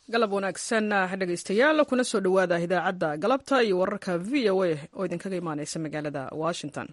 galab wanaagsan dhegaystayaal kuna soo dhowaada idaacadda galabta iyo wararka v o a oo idinkaga imaaneysa magaalada washington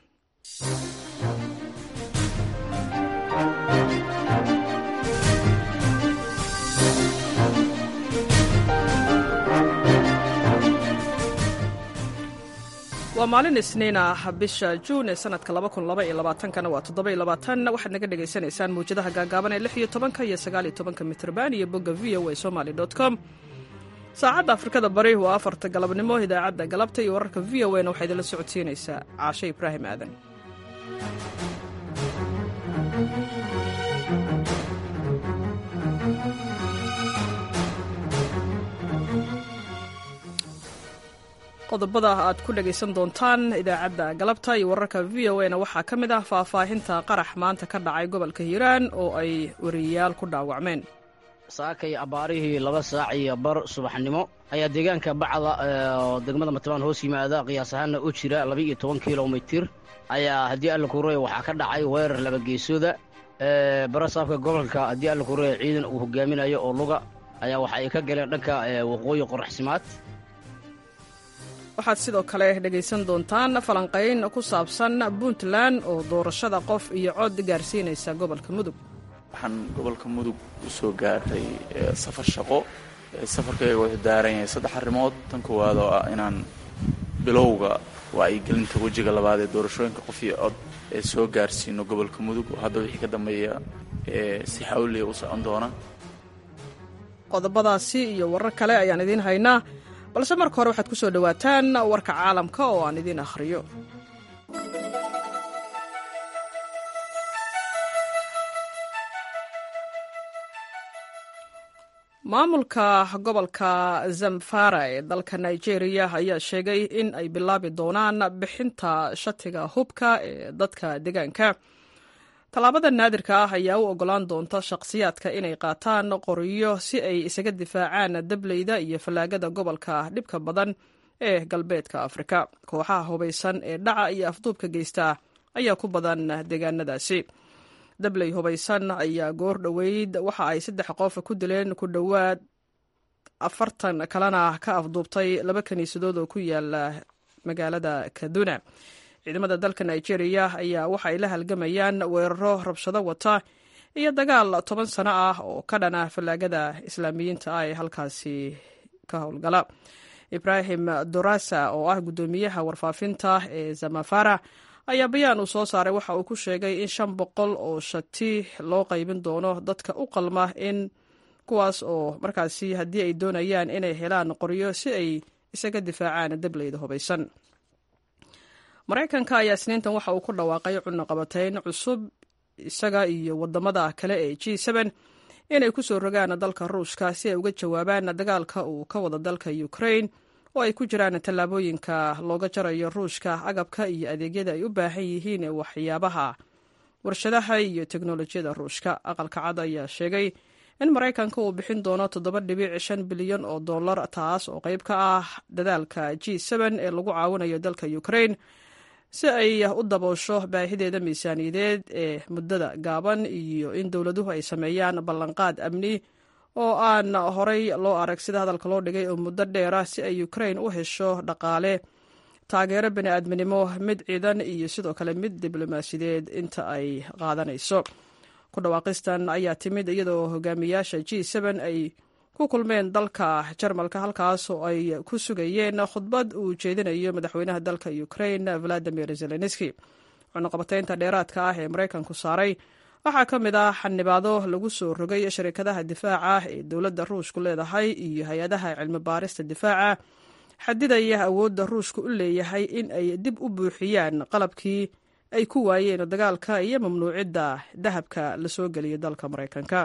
waa maalin isniin ah bisha juun ee sanadka kana waa waxaad naga dhagaysanaysaan mawjadaha gaagaaban ee iyo tobanka iyo sagaal iyo tobanka mitrban iyo bogga v o a somaly com saacadda afrikada bari waa afarta galabnimo idaacadda galabta iyo wararka v o na waxaa idinla socodsiinaysaa caashe ibraahim aadan qodobada aad ku dhagaysan doontaan idaacadda galabta iyo wararka v o na waxaa ka mid ah faahfaahinta qarax maanta ka dhacay gobolka hiiraan oo ay wariyayaal ku dhaawacmeen saakay abbaarihii laba saac iyo bar subaxnimo ayaa deegaanka bacda oo degmada matbaan hoos yimaada qiyaas ahaanna u jira laba-iyo toban kilomitir ayaa haddii alla kuuraya waxaa ka dhacay weerar laba geesooda barasaabka gobolka haddii alla kuuraya ciidan uu hogaaminayo oo luga ayaa waxa ay ka galeen dhanka waqooyi qoraxsimaad waxaad sidoo kale dhegaysan doontaan falanqayn ku saabsan puntland oo doorashada qof iyo cod gaarsiinaysa gobolka mudug waxaan gobolka mudug u soo gaaray safar shaqo safarkayga wuxuu daaran yahay saddex arrimood tan koowaad oo ah inaan bilowga wacyigelinta wejiga labaad ee doorashooyinka qof iyo cod ee soo gaarsiino gobolka mudug oo hadda wixii ka dambeeya si xawliya u socon doona qodobadaasi iyo warar kale ayaan idiin haynaa balse marka hore waxaad ku soo dhowaataan warka caalamka oo aan idiin akhriyo maamulka gobolka zamfara ee dalka nigeria ayaa sheegay in ay bilaabi doonaan bixinta shatiga hubka ee dadka deegaanka tallaabada naadirka ah ayaa u oggolaan doonta shakhsiyaadka inay qaataan qoriyo si ay isaga difaacaan dableyda iyo fallaagada gobolka dhibka badan ee galbeedka afrika kooxaha hubaysan ee dhaca iyo afduubka geysta ayaa ku badan deegaanadaasi dabley hubaysan ayaa goor dhoweyd waxa ay saddex qof ku dileen ku dhowaad afartan kalena ka afduubtay laba kiniisadood oo ku yaala magaalada kaduna ciidamada dalka nigeria ayaa waxa ay la halgamayaan weeraro rabshado wata iyo dagaal toban sano ah oo ka dhana fallaagada islaamiyiinta ah ee halkaasi ka howlgala ibraahim dorasa oo ah guddoomiyaha warfaafinta ee zamafara ayaa bayaan uu soo saaray waxa uu ku sheegay in shan boqol oo shati loo qaybin doono dadka u qalma in kuwaas oo markaasi haddii ay doonayaan inay helaan qoryo si ay isaga difaacaan dableyda hubaysan maraykanka ayaa isniintan waxa uu ku dhawaaqay cunaqabatayn cusub isaga iyo wadamada kale ee g inay ku soo rogaan dalka ruushka si ay uga jawaabaan dagaalka uu ka wada dalka ukrain oo ay ku jiraan tallaabooyinka looga jarayo ruushka agabka iyo adeegyada ay u baahan yihiin ee waxyaabaha warshadaha iyo teknolojiyada ruushka aqalka cad ayaa sheegay in maraykanka uu bixin doono toddoba dhibic shan bilyan oo dollar taas oo qayb ka ah dadaalka g ee lagu caawinayo dalka ukrain si ay u daboosho baahideeda miisaaniyadeed ee muddada gaaban iyo in dowladuhu ay sameeyaan ballanqaad amni oo aan horay loo arag sida hadalka loo dhigay oo muddo dheera si ay ukrain u hesho dhaqaale taageero bini'aadminimo mid ciidan iyo sidoo kale mid diblomaasiyadeed inta ay qaadanayso ku dhawaaqistan ayaa timid iyadoo hogaamiyaasha g ay ku kulmeen dalka jarmalka halkaas oo ay ku sugayeen khudbad uu jeedinayo madaxweynaha dalka ukrain valadimir zelenski cunaqabataynta dheeraadka ah ee maraykanku saaray waxaa ka mid ah xanibaado lagu soo rogay sharikadaha difaaca ee dowladda ruushku leedahay iyo hay-adaha cilmi baarista difaaca xadidaya awoodda ruushku u leeyahay in ay dib u buuxiyaan qalabkii ay ku waayeen dagaalka iyo mamnuucidda dahabka la soo geliyay dalka maraykanka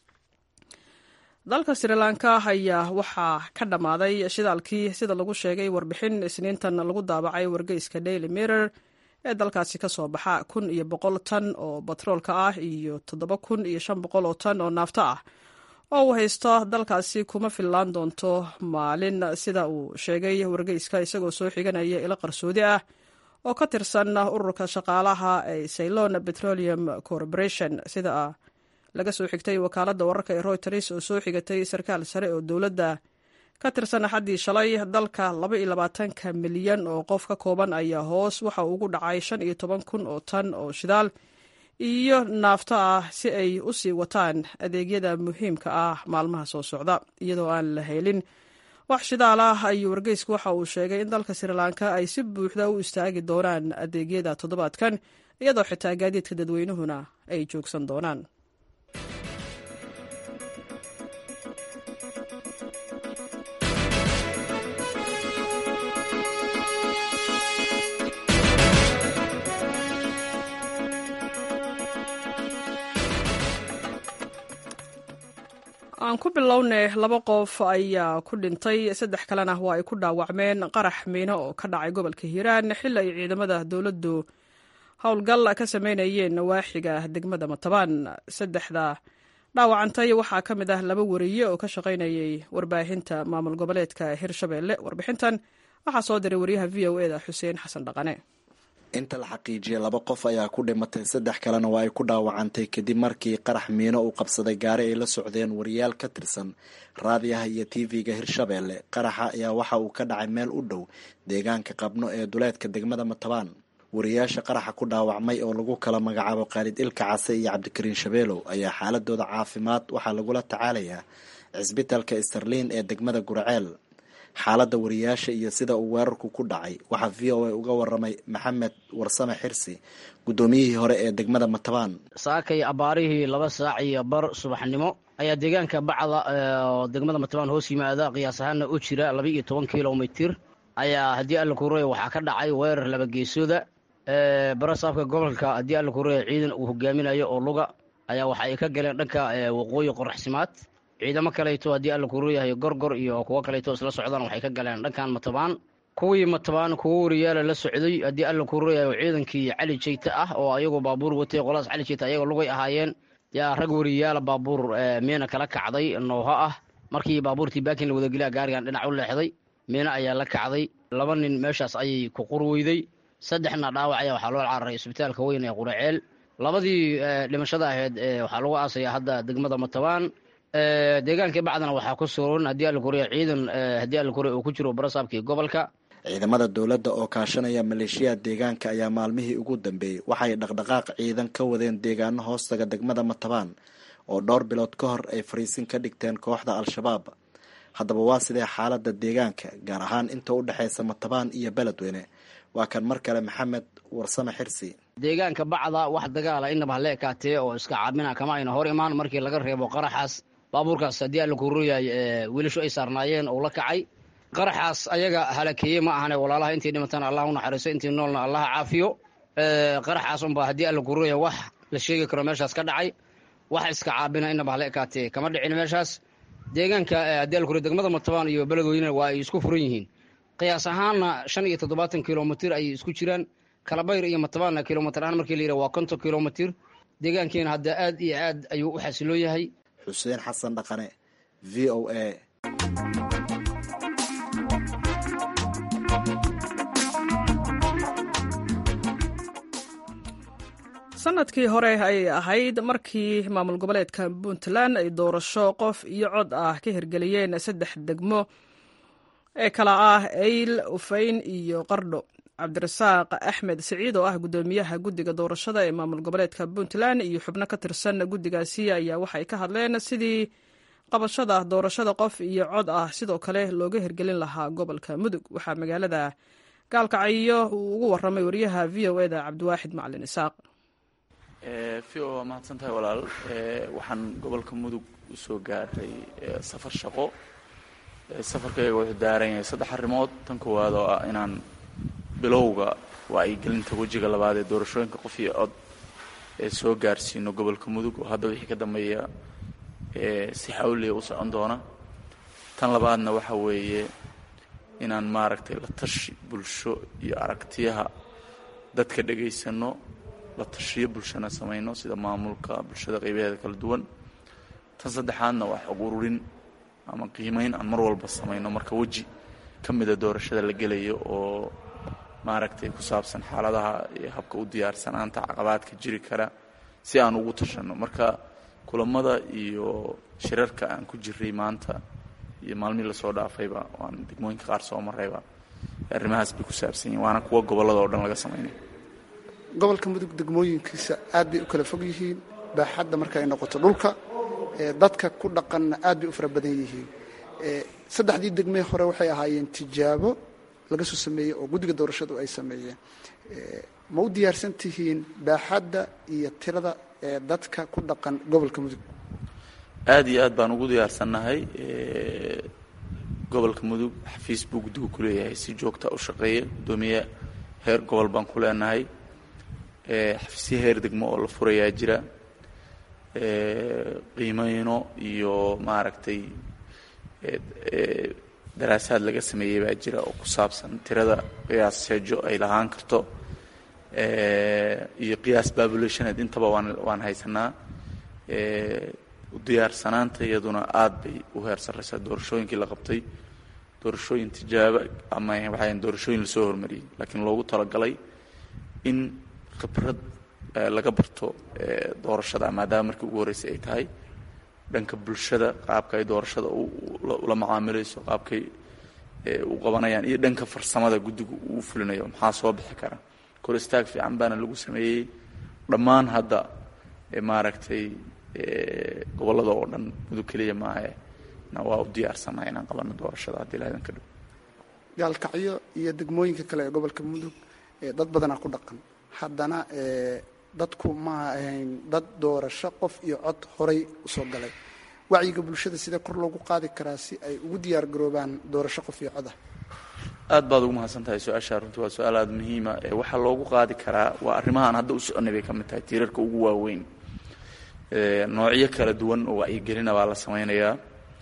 dalka srilanka ayaa waxaa ka dhammaaday shidaalkii sida lagu sheegay warbixin isniintan lagu daabacay wargeyska daily mirror ee dalkaasi ka soo baxa kun iyo boqol tan oo batroolka ah iyo toddoba kun iyo shan boqol oo tan oo naafto ah oo uu haysto dalkaasi kuma fillaan doonto maalin sida uu sheegay wargeyska isagoo soo xiganaya ilo qarsoodi ah oo ka tirsan ururka shaqaalaha ee ceylon petroleum corporation sida laga soo xigtay wakaaladda wararka ee royters oo soo xigatay sarkaal sare oo dowladda ka tirsan axaddii shalay dalka laba iyo labaatanka milyan oo qof ka kooban ayaa hoos waxa uu ugu dhacay shan iyo toban kun oo tan oo shidaal iyo naafto ah si ay u sii wataan adeegyada muhiimka ah maalmaha soo socda iyadoo aan la helin wax shidaal ah ayuu wargeysku waxa uu sheegay in dalka srilanka ay si buuxda u istaagi doonaan adeegyada toddobaadkan iyadoo xitaa gaadiidka dadweynuhuna ay joogsan doonaan aan ku bilownay laba qof ayaa ku dhintay saddex kalena waa ay ku dhaawacmeen qarax miino oo ka dhacay gobolka hiiraan xili ay ciidamada dowladdu howlgal ka sameynayeen nawaaxiga degmada matabaan saddexda dhaawacantay waxaa ka mid ah laba wariye oo ka shaqaynayay warbaahinta maamul goboleedka hirshabeelle warbixintan waxaa soo diray wariyaha v o eda xuseen xasan dhaqane inta la xaqiijiyay laba qof ayaa ku dhimatay saddex kalena waa ay ku dhaawacantay kadib markii qarax miino uu qabsaday gaari ay la socdeen wariyaal ka tirsan raadiyaha iyo tv-ga hirshabeelle qaraxa ayaa waxa uu ka dhacay meel u dhow deegaanka qabno ee duleedka degmada matabaan wariyaasha qaraxa ku dhaawacmay oo lagu kala magacaabo khaalid ilka case iyo cabdikariin shabeelow ayaa xaaladooda caafimaad waxaa lagula tacaalayaa cisbitalka starliin ee degmada guraceel xaaladda wariyaasha iyo sida uu weerarku ku dhacay waxaa v o a uga waramay maxamed warsame xirsi guddoomiyihii hore ee degmada matabaan saakay abaarihii laba saac iyo bar subaxnimo ayaa deegaanka bacda oo degmada matabaan hoos yimaada qiyaas ahaana u jira laba iyo toban kilomitir ayaa haddii alla kuuraya waxaa ka dhacay weerar laba geesooda barasaabka gobolka haddii alla kuuraya ciidan uu hogaaminayo oo luga ayaa waxa ay ka galeen dhanka waqooyi qoraxsimaad ciidamo kaleeto haddii alla kuruyahay gorgor iyo kuwo kaleeto isla socdaan waxay ka galeen dhankan matabaan kuwii matabaan kuwo wariyaala la socday haddii alla kuruyahay ciidankii cali jeyta ah oo ayagoo baabuur watay qolaas cali jeyta ayagoo lugay ahaayeen yaa rag wariyaala baabuur miina kala kacday nooho ah markii baabuurtii baakin la wadageliya gaarigan dhinac u leexday miina ayaa la kacday laba nin meeshaas ayay ku qurweyday saddexna dhaawac ayaa waxaa loo cararay isbitaalka weyn ee quraceel labadii dhimashada ahayd waxaa lagu aasaya hadda degmada matabaan deegaankii bacdana waxaa ku suran haddii alla kuriya ciidan haddii alla kuriya uu ku jiro barasaabkii gobolka ciidamada dowladda oo kaashanaya maleeshiyaha deegaanka ayaa maalmihii ugu dambeeyey waxay dhaqdhaqaaq ciidan ka wadeen deegaano hoostaga degmada matabaan oo dhowr bilood ka hor ay fariisin ka dhigteen kooxda al-shabaab haddaba waa sidee xaaladda deegaanka gaar ahaan inta u dhexaysa matabaan iyo beledweyne waa kan mar kale maxamed warsame xirsi deegaanka bacda wax dagaala inaba hala ekaatee oo iska caabina kama ayna hor imaan markii laga reebo qaraxaas baabuurkaas haddii alla kuruyahay wiilashu ay saarnaayeen uu la kacay qaraxaas ayaga halakeeyey ma ahane walaalaha intii dhimatana allah u naxariiso intii noolna allaha caafiyo qaraxaas unba haddii alla kuruyahay wax la sheegi karo meeshaas ka dhacay wax iska caabina inaba hala ekaatee kama dhicin meeshaas deegaanka haddii alla kuriya degmada matabaan iyo beledweynena waa ay isku furan yihiin qiyaas ahaanna shan iyo toddobaatan kilomitir ayay isku jiraan kalabayr iyo matabaanna kilomitir ahaan markii la yidhaha waa konton kilomitir deegaankiina hadda aad iyo aad ayuu u xasiloo yahay xuseen xasan dhaqane v o a sanadkii hore ayay ahayd markii maamul goboleedka puntland ay doorasho qof iyo cod ah ka hirgeliyeen saddex degmo ee kala ah eyl ufayn iyo qardho cabdirasaaq axmed siciid oo ah guddoomiyaha guddiga doorashada ee maamul goboleedka puntland iyo xubno ka tirsan guddigaasi ayaa waxay ka hadleen sidii qabashada doorashada qof iyo cod ah sidoo kale looga hirgelin lahaa gobolka mudug waxaa magaalada gaalkacyo uu ugu waramay wariyaha v o eda cabdiwaaxid macalin isaaq v o waa mahadsan tahay walaal waxaan gobolka mudug usoo gaaray safar shaqo safarkayga wuxuu daaran yahay saddex arrimood tan koowaad oo ah inaan bilowga wacyigelinta wejiga labaad ee doorashooyinka qof iyo cod ee soo gaarsiino gobolka mudug oo hadda wixii ka dambeeya si xawliya u socon doona tan labaadna waxa weeye inaan maaragtay la tashi bulsho iyo aragtiyaha dadka dhegaysano la tashiyo bulshana samayno sida maamulka bulshada qaybaheeda kala duwan tan saddexaadna waa xog ururin ama qiimeyn aan mar walba samayno marka weji ka mida doorashada la gelayo oo maaragtay ku saabsan xaaladaha iyo habka u diyaarsanaanta caqabaadka jiri kara si aan ugu tashanno marka kulamada iyo shirarka aan ku jiray maanta iyo maalmihii lasoo dhaafayba waan degmooyinka qaar soo marayba arrimahaas bay ku saabsan yihin waana kuwa gobollada oo dhan laga samaynaya gobolka mudug degmooyinkiisa aad bay u kala fog yihiin baaxadda marka ay noqoto dhulka dadka ku dhaqanna aad bay u fara badan yihiin saddexdii degmee hore waxay ahaayeen tijaabo laga soo sameeyey oo guddiga doorashadu ay sameeyeen ma u diyaarsan tihiin baaxadda iyo tirada ee dadka ku dhaqan gobolka mudug aada iyo aad baan ugu diyaarsannahay gobolka mudug xafiis buu guddigu ku leeyahay si joogta u shaqeeya guddoomiye heer gobol baan ku leenahay xafiisyo heer degmo oo la furayaa jira qiimeyno iyo maaragtay daraasaad laga sameeyey baa jira oo ku saabsan tirada qiyaas seejo ay lahaan karto iyo qiyaas babulationed intaba waan waan haysanaa diyaarsanaanta iyaduna aad bay u heer sarreysaa doorashooyinkii la qabtay doorashooyin tijaabo ama waxay doorashooyin lasoo hormariyey laakiin loogu talagalay in khibrad laga barto doorashada maadaama markii ugu horreysay ay tahay dhanka bulshada qaabka ay doorashada ula macaamilayso qaabkay u qabanayaan iyo dhanka farsamada guddigu uu fulinayo maxaa soo bixi kara kor istaag fiican baana lagu sameeyey dhammaan hadda maaragtay gobollada oo dhan mudug keliya maahe na waa u diyaarsanaa inaan qabano doorashada haddii lahdan ka dhow gaalkacyo iyo degmooyinka kale ee gobolka mudug dad badanaa ku dhaqan haddana dadku ma ahayn dad doorasho qof iyo cod horay usoo galay wacyiga bulshada sidee kor loogu qaadi karaa si ay ugu diyaar garoobaan doorasho qof iyo codah aad baad ugu mahadsan tahay su-aashaa runtii waa su-aal aada muhiima waxaa loogu qaadi karaa waa arrimahaan hadda u soconay bay ka mid tahay tiirarka ugu waaweyn noocyo kala duwan oo wacyigelina baa la samaynayaa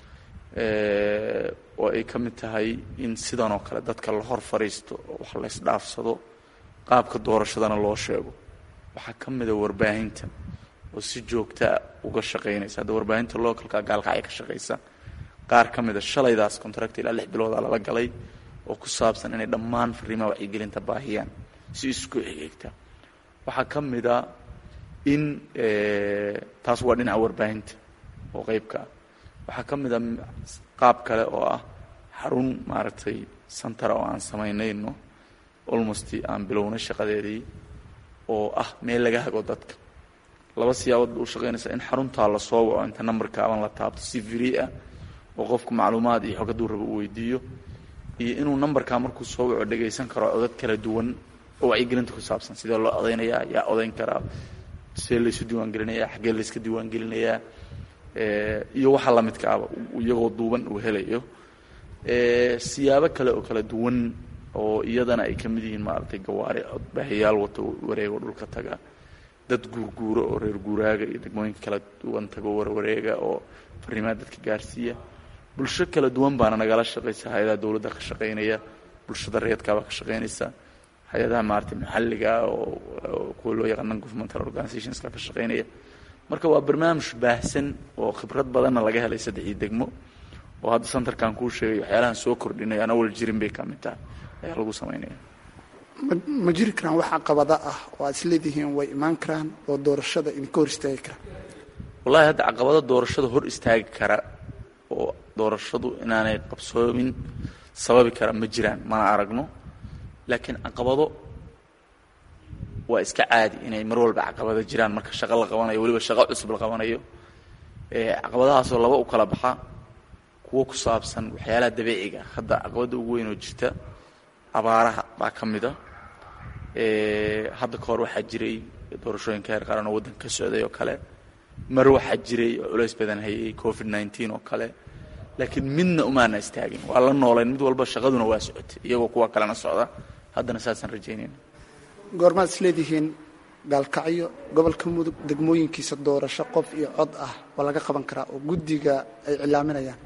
oo ay ka mid tahay in sidan oo kale dadka la hor fadhiisto wax la ysdhaafsado qaabka doorashadana loo sheego waxaa ka mida warbaahinta oo si joogtaa uga shaqaynaysa hadda warbaahinta localka gaalkacya ka shaqaysa qaar ka mida shalaydaas contract ilaa lix bilooda lala galay oo ku saabsan inay dhammaan fariimaha wacyigelinta baahiyaan si isku xigigta waxaa ka mida in taas waa dhinaca warbaahinta oo qeybka ah waxaa ka mid a qaab kale oo ah xarun maaragtay santara oo aan samaynayno almost aan bilownay shaqadeedii oo ah meel laga hago dadka laba siyaabood ba u shaqaynaysaa in xaruntaa la soo waco inta numberka aban la taabto si free ah oo qofku macluumaad iyo xog hadduu rabo uu weydiiyo iyo inuu numberkaa markuu soo waco dhagaysan karo codad kala duwan oo wacyigelinta ku saabsan sidee loo odaynayaa yaa odayn karaa sidee laysu diiwaangelinayaa xaggee layska diiwaangelinayaa iyo waxa lamidka aba iyagoo duuban uu helayo siyaabo kale oo kala duwan oo iyadana ay ka mid yihiin maaragtay gawaari baahiyaal wato wareego dhulka taga dad guurguuro oo reer guuraaga iyo degmooyinka kala duwan tago warwareega oo fariimaha dadka gaarsiiya bulsho kala duwan baana nagala shaqaysa hay-adaha dowladda ka shaqaynaya bulshada reedkaabaa ka shaqaynaysa hay-adaha maaragtay maxalliga oo kuwa loo yaqaan non governmental organizationska ka shaqaynaya marka waa barnaamij baahsan oo khibrad badanna laga helay saddexii degmo oo hadda santarkan kuu sheegay waxyaalahan soo kordhinay aan awal jirin bay ka mid tahay ayaa lagu samaynaya ma jiri karaan wax caqabada ah oo aad isleedihiin way imaan karaan oo doorashada idinka hor istaagi kara wallahi hadda caqabado doorashada hor istaagi kara oo doorashadu inaanay qabsoomin sababi kara ma jiraan mana aragno laakiin caqabado waa iska caadi inay mar walba caqabado jiraan marka shaqo la qabanayo weliba shaqo cusub la qabanayo caqabadahaasoo laba u kala baxa kuwo ku saabsan waxyaalaha dabiiciga hadda caqabadda ugu weyn oo jirta abaaraha baa ka mida hadda ka hor waxaa jiray doorashooyinka heer qaran oo waddanka ka socday oo kale mar waxaa jiray oo culays badan hayay covid nneteen oo kale laakiin midna umaana istaagin waa la noolayn mid walba shaqaduna waa socotay iyagoo kuwa kalena socda haddana saasaan rajaynayna goormaad isleedihiin gaalkacyo gobolka mudug degmooyinkiisa doorasho qof iyo cod ah oo laga qaban karaa oo guddiga ay cilaaminayaan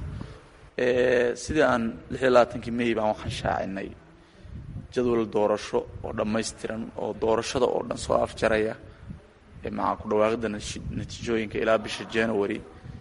sidii aan lix iyo labaatankii may baan waxaan shaacinay jadwal doorasho oo dhammaystiran oo doorashada oo dhan soo afjaraya maca ku dhawaaqidda natiijooyinka ilaa bisha january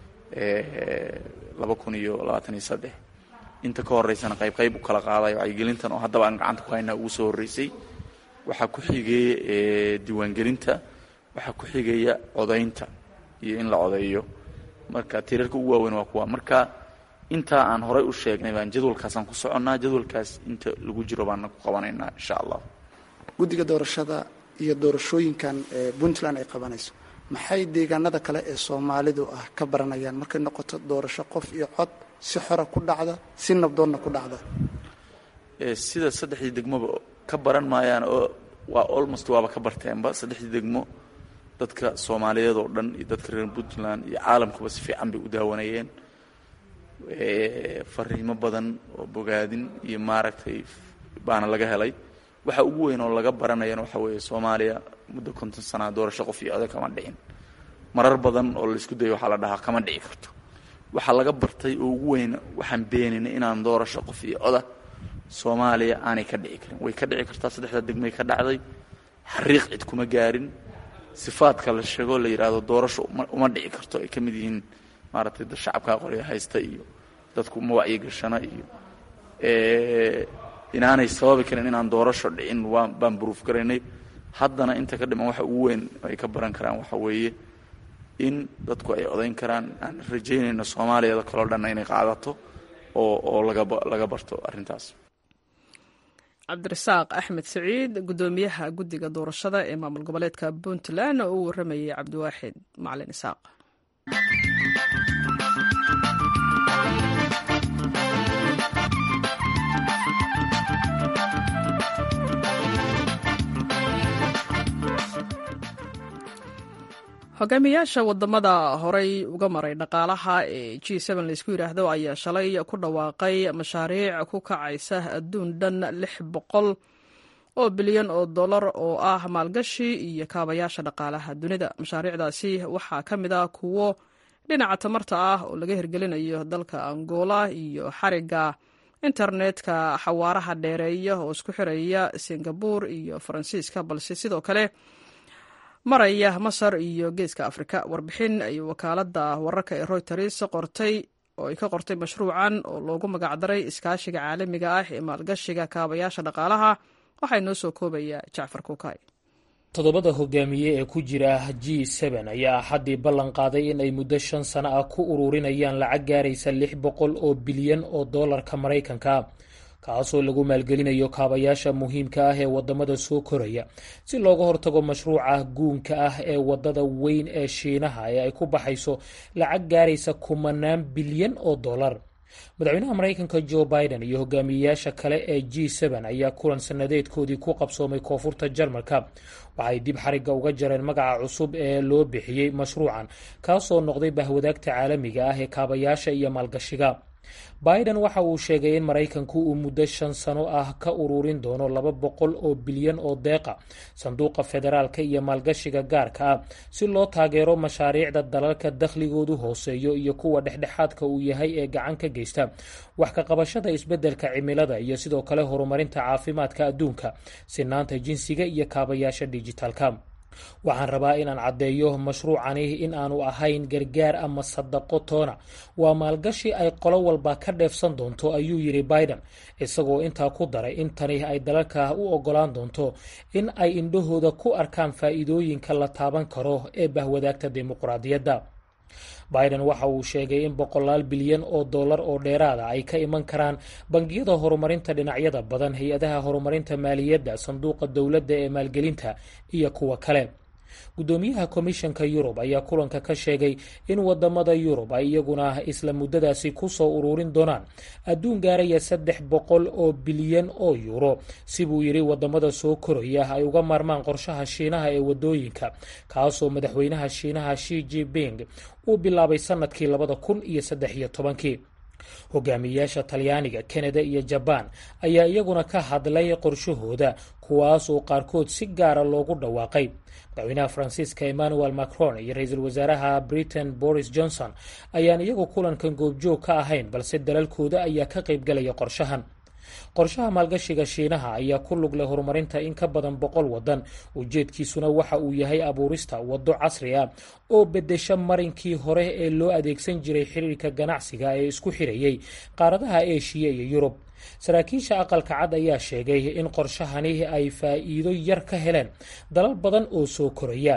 laba kun iyo labaatan iyo saddex inta ka horeysana qayb qayb u kala qaadayo wacyigelintan oo haddaba aan gacanta ku haynaa ugu soo horreysay waxaa ku xigeeya diiwaangelinta waxaa ku xigaya codaynta iyo in la codeeyo marka tiirarka ugu waaweyn waa kuwa marka intaa aan horay u sheegnay baan jadwalkaasaan ku soconnaa jadwalkaas inta lagu jiro baana ku qabanaynaa insha allah guddiga doorashada iyo doorashooyinkan ee puntland ay qabanayso maxay deegaanada kale ee soomaalidu ah ka baranayaan markay noqoto doorasho qof iyo cod si xora ku dhacda si nabdoonna ku dhacda sida saddexdii degmoba ka baran maayaan oo waa almost waaba ka barteenba saddexdii degmo dadka soomaaliyeed oo dhan iyo dadka reer puntland iyo caalamkuba si fiican bay u daawanayeen fariimo badan oo bogaadin iyo maaragtay baana laga helay waxa ugu weyn oo laga baranayana waxa weeye soomaaliya muddo konton sanaa doorasho qof iyo oda kama dhicin marar badan oo laisku dayo waxaa la dhahaa kama dhici karto waxaa laga bartay oo ugu weyn waxaan beeninay inaan doorasho qof iyo oda soomaaliya aanay ka dhici karin way ka dhici kartaa saddexda degmay ka dhacday xariiq cid kuma gaarin sifaadka la sheego la yidhaahdo doorasho uma dhici karto ay ka mid yihiin maaragtay da shacabkaa qorya haysta iyo dadku ma wacyigashana iyo inaanay sababi karin inaan doorasho dhicin waa baan buruuf garaynay haddana inta ka dhiman waxa ugu weyn ay ka baran karaan waxa weeye in dadku ay odayn karaan aan rajaynayno soomaaliyada kaloo dhanna inay qaadato oo oo lagalaga barto arrintaas cabdirasaaq axmed saciid guddoomiyaha guddiga doorashada ee maamul goboleedka puntland oo u warramayay cabdiwaaxid macalin isaaq hogaamiyaasha wadamada horey uga maray dhaqaalaha ee g laysku yidhaahdo ayaa shalay ku dhawaaqay mashaariic ku kacaysa adduun dhan lix boqol oo bilyan oo dollar oo ah maalgashi iyo kaabayaasha dhaqaalaha dunida mashaariicdaasi waxaa ka mid ah kuwo dhinaca tamarta ah oo laga hirgelinayo dalka angola iyo xariga internetka xawaaraha dheereeya oo isku xiraya singabur iyo faransiiska balse sidoo kale maraya masar iyo geeska afrika warbixin ay wakaalada wararka ee royters qortay oo ay ka qortay mashruucan oo loogu magacdaray iskaashiga caalamiga ah ee maalgashiga kaabayaasha dhaqaalaha waxaa inoo soo koobaya jacfar kukay toddobada hogaamiye ee ku jira g ayaa axaddii ballan qaaday in ay muddo shan sano ah ku ururinayaan lacag gaaraysa lix boqol oo bilyan oo dollarka maraykanka kaasoo lagu maalgelinayo kaabayaasha muhiimka ah ee wadamada soo koraya si looga hortago mashruuca guunka ah ee wadada weyn ee shiinaha ee ay ku baxayso lacag gaaraysa kumanaan bilyan oo dollar madaxweynaha maraykanka joe biden iyo hogaamiyeyaasha kale ee g ayaa kulan sanadeedkoodii ku qabsoomay koonfurta jarmalka waxay dib xariga uga jareen magaca cusub ee loo bixiyey mashruucan kaasoo noqday bahwadaagta caalamiga ah ee kaabayaasha iyo maalgashiga biden waxa uu sheegay in maraykanku uu muddo shan sano ah ka ururin doono laba boqol oo bilyan oo deeqa sanduuqa federaalka iyo maalgashiga gaarka ah si loo taageero mashaariicda dalalka dakhligoodu hooseeyo iyo kuwa dhexdhexaadka uu yahay ee gacan ka geysta wax ka qabashada isbeddelka cimilada iyo sidoo kale horumarinta caafimaadka adduunka sinaanta jinsiga iyo kaabayaasha dijitaalka waxaan rabaa inaan caddeeyo mashruucani in aanu ahayn gargaar ama sadaqo toona waa maalgashi ay qolo walba ka dheefsan doonto ayuu yidhi biden isagoo intaa ku daray in tani ay dalalka u ogolaan doonto in ay indhahooda ku arkaan faa'iidooyinka la taaban karo ee bahwadaagta dimuqraadiyadda biden waxa uu sheegay in boqolaal bilyan oo dollar oo dheeraada ay ka iman karaan bangiyada horumarinta dhinacyada badan hay-adaha horumarinta maaliyadda sanduuqa dowladda ee maalgelinta iyo kuwa kale guddoomiyaha komishanka yurub ayaa kulanka ka sheegay in wadamada yurub ay iyaguna isla muddadaasi kusoo ururin doonaan adduun gaaraya saddex boqol oo bilyan oo yuuro sibuu yidhi wadamada soo koraya ay uga maarmaan qorshaha shiinaha ee wadooyinka kaasoo madaxweynaha shiinaha shi jiping uu bilaabay sanadkii labada kun iyo saddex iyo tobankii hogaamiyeyaasha talyaaniga kanada iyo jabaan ayaa iyaguna ka hadlay qorshahooda kuwaas oo qaarkood si gaara loogu dhawaaqay madaxweynaha faransiiska emmanuel macron iyo ra-iisul wasaaraha britain boris johnson ayaan iyagu kulankan goobjoog ka ahayn balse dalalkooda ayaa ka qaybgalaya qorshahan qorshaha maalgashiga shiinaha ayaa ku lug leh horumarinta in ka badan boqol wadan ujeedkiisuna waxa uu yahay abuurista waddo casri ah oo bedesha marinkii hore ee loo adeegsan jiray xiriirka ganacsiga ee isku xirayay qaaradaha eshiya iyo yurub saraakiisha aqalka cad ayaa sheegay in qorshahani ay faa'iido yar ka heleen dalal badan oo soo koraya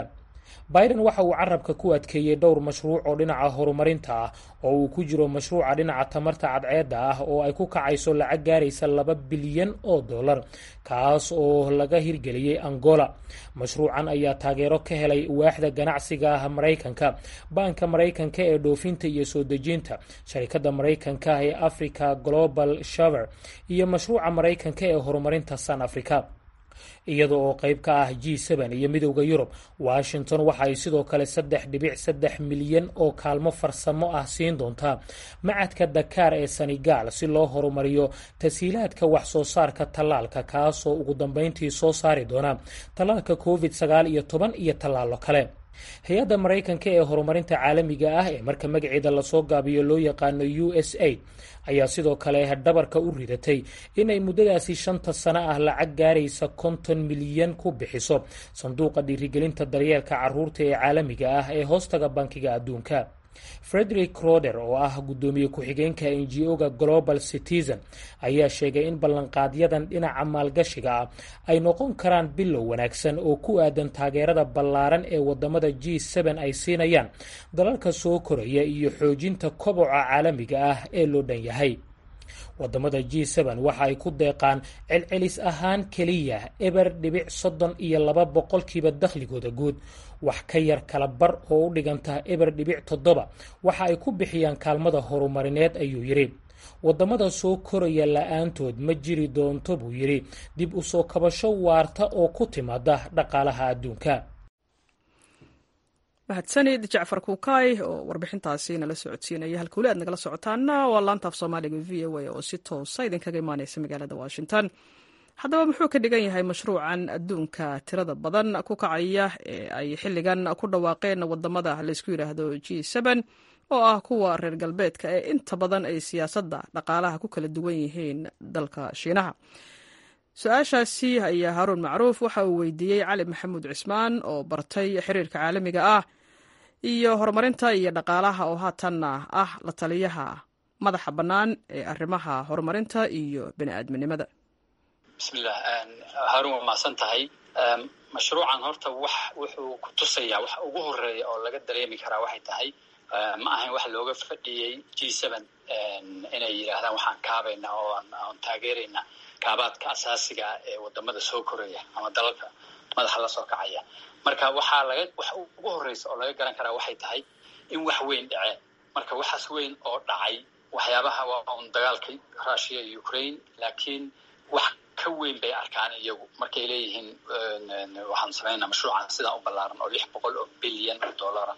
biden waxa uu carabka ku adkeeyey dhowr mashruuc oo dhinaca horumarinta ah oo uu ku jiro mashruuca dhinaca tamarta cadceedda ah oo ay ku kacayso lacag gaaraysa laba bilyan oo dollar kaas oo laga hirgeliyey angola mashruucan ayaa taageero ka helay waaxda ganacsiga ah maraykanka baanka maraykanka ee dhoofinta iyo soo dejinta sharikadda maraykanka ee africa global shaver iyo mashruuca maraykanka ee horumarinta san africa iyada oo qayb ka ah g n iyo midowda yurub washington waxa ay sidoo kale saddex dhibic saddex milyan oo kaalmo farsamo ah siin doontaa macadka dakaar ee senegal si loo horumariyo tashiilaadka wax soo saarka tallaalka kaasoo ugu dambeyntii soo saari doona tallaalka covid sagaal iyo toban iyo tallaalo kale hay-adda maraykanka ee horumarinta caalamiga ah ee marka magaceeda lasoo gaabiyo loo yaqaano u s aid ayaa sidoo kale dhabarka u ridatay inay muddadaasi shanta sano ah lacag gaaraysa konton milyan ku bixiso sanduuqa dhiirigelinta daryeelka caruurta ee caalamiga ah ee hoostaga bankiga adduunka frederick roder oo ah guddoomiye ku-xigeenka ngo-ga global citizen ayaa sheegay in ballanqaadyadan dhinaca maalgashiga ah ay noqon karaan bilow wanaagsan oo ku aadan taageerada ballaaran ee wadamada g ay siinayaan dalalka soo koraya iyo xoojinta koboca caalamiga ah ee loo dhan yahay wadamada g waxa ay ku deeqaan celcelis ahaan keliya eber dhibic soddon iyo laba boqolkiiba dakhligooda guud wax ka yar kala bar oo u dhiganta eber dhibic toddoba waxa ay ku bixiyaan kaalmada horumarineed ayuu yidhi wadamada soo koraya la-aantood ma jiri doonto buu yidhi dib u soo kabasho waarta oo ku timaada dhaqaalaha adduunka mahadsanid jacfar kuukaay oo warbixintaasi nala socodsiinaya halka weli aad nagala socotaana waa laantaaf soomaaliga v o a oo si toosa idinkaga imaaneysa magaalada washington haddaba muxuu ka dhigan yahay mashruucan adduunka tirada badan ku kacaya ee ay xilligan ku dhawaaqeen wadamada laysku yidhaahdo g oo ah kuwa reer galbeedka ee inta badan ay siyaasadda dhaqaalaha ku kala duwan yihiin dalka shiinaha su-aashaasi ayaa haaruun macruuf waxa uu weydiiyey cali maxamuud cismaan oo bartay xiriirka caalamiga ah iyo horumarinta iyo dhaqaalaha oo haatanna ah la taliyaha madaxa bannaan ee arrimaha horumarinta iyo bini aadminimada bismillah haarun waa mahadsan tahay mashruucan horta wax wuxuu ku tusayaa waxa ugu horeeya oo laga dareemi karaa waxay tahay ma ahayn wax looga fadhiyey g inay yidhaahdaan waxaan kaabayna oo aan taageerayna kaabaadka asaasiga ah ee wadamada soo koraya ama dalalka madaxa la soo kacaya marka waxaa laga wax ugu horreysa oo laga garan karaa waxay tahay in wax weyn dhaceen marka waxaas weyn oo dhacay waxyaabaha waa un dagaalka russia iyo ukraine laakiin wax ka weyn bay arkaan iyagu markay leeyihiin waxaan samaynaa mashruucan sidaan u ballaaran oo lix boqol oo bilyan oo dollara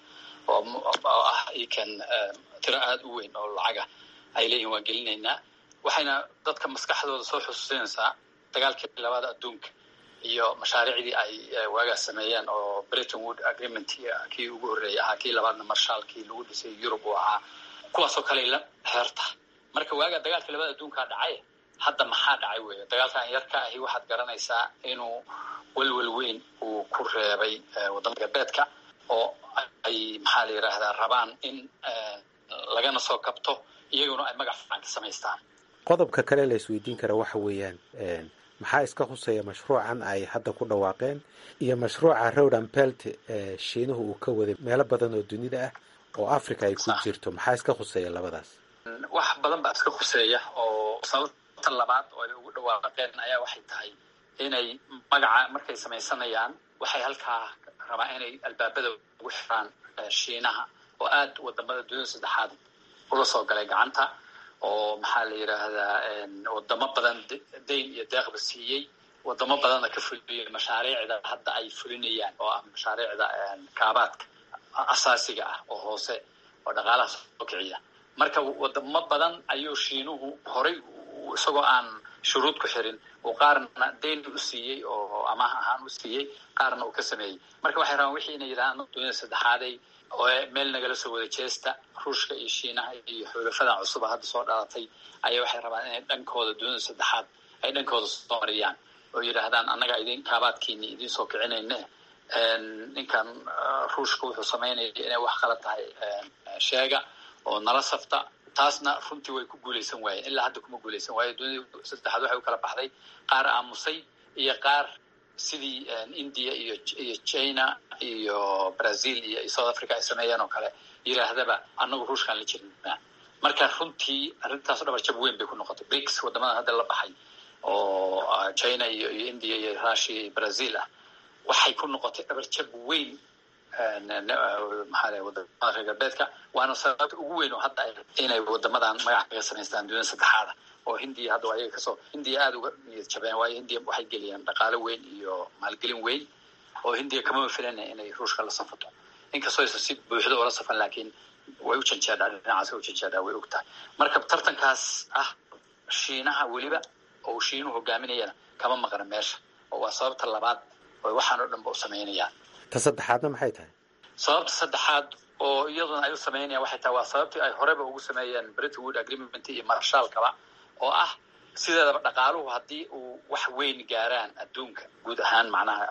oo ah ikan tiro aada u weyn oo lacaga ay leeyihin waan gelinaynaa waxayna dadka maskaxdooda soo xusuusinaysaa dagaalkii labada adduunka iyo mashaariicdii ay waagaas sameeyeen oo britain wood agreement kii ugu horreeyay ahaa kii labaadna marshaalkii lagu dhisay yurub uu ahaa kuwaasoo kale la xeerta marka waagaa dagaalkii labada adduunkaa dhacay hadda maxaa dhacay weeye dagaalkan yarka ahi waxaad garanaysaa inuu welwel weyn uu ku reebay wadamada galbeedka oo ay maxaa la yidhaahdaa rabaan in lagana soo kabto iyaguna ay magac fiican ka samaystaan qodobka kale la isweydiin kara waxa weeyaan maxaa iska huseeya mashruucan ay hadda ku dhawaaqeen iyo mashruuca rodan belt ee shiinuhu uu ka waday meelo badan oo dunida ah oo africa ay ku jirto maxaa iska khuseeya labadaas wax badan baa iska khuseeya oo sababta labaad oo ay ugu dhawaaqeen ayaa waxay tahay inay magaca markay samaysanayaan waxay halkaa rabaan inay albaabada ugu xiraan shiinaha oo aad wadamada dunida saddexaad ula soo galay gacanta oo maxaa la yidhaahdaa wadamo badan dayn iyo deeqba siiyey wadamo badanna ka fuliyey mashaariicda hadda ay fulinayaan oo ah mashaariicda kaabaadka asaasiga ah oo hoose oo dhaqaalaha soo kiciya marka wadamo badan ayuu shiinuhu horay isagoo aan shuruud ku xirin uu qaarna dayn u siiyey oo amaah ahaan u siiyey qaarna uu ka sameeyey marka waxay rabaan wixii inay yidhahdaan dunida saddexaaday oo meel nagala soo wada jeesta ruushka iyo shiinaha iyo xulafadan cusuba hadda soo dhalatay ayaa waxay rabaan inay dhankooda dunida saddexaad ay dhankooda soo mariyaan oo yidhaahdaan annaga idin kaabaadkiini idin soo kicinayne ninkan ruushka wuxuu samaynaya inay wax kala tahay sheega oo nala safta taasna runtii way ku guulaysan waayeen ilaa hadda kuma guulaysan waayo dunida saddexaad waxay u kala baxday qaar aamusay iyo qaar sidii india iyo iyo china iyo brazil iyo south africa ay sameeyeen oo kale yidhaahdaba annagu ruushkaan la jirnaa marka runtii arrintaas dhabar jab weyn bay ku noqotay brics wadamadan hadda la baxay oo china iyo iyo india iyo russia iyo brazil ah waxay ku noqotay dhabar jab weyn maxaa wadamada reer galbeedka waana sababta ugu weyn oo hadda inay wadamadan magac kaga samaystaan dunida saddexaada oo hindiya hadda ayaga kasoo hindiya aada uga niyad jabeen waayo hindiya waxay geliyeen dhaqaalo weyn iyo maalgelin weyn oo hindiya kamama filana inay ruushka la safato inkastoo aysan si buuxda oola safan laakiin way u janjeedhaa dhinacaas way u janjeedhaa way og tahay marka tartankaas ah shiinaha weliba oo uu shiinuhu hogaaminayana kama maqna meesha oo waa sababta labaad oo waxaan oo dhan ba u samaynayaan ta saddexaadna maxay tahay sababta saddexaad oo iyaduna ay u samaynayaan waxay tahay waa sababtii ay horeba ugu sameeyeen bretwood agreement iyo marshaalkaba oo ah sideedaba dhaqaaluhu haddii uu wax weyn gaaraan adduunka guud ahaan macnaha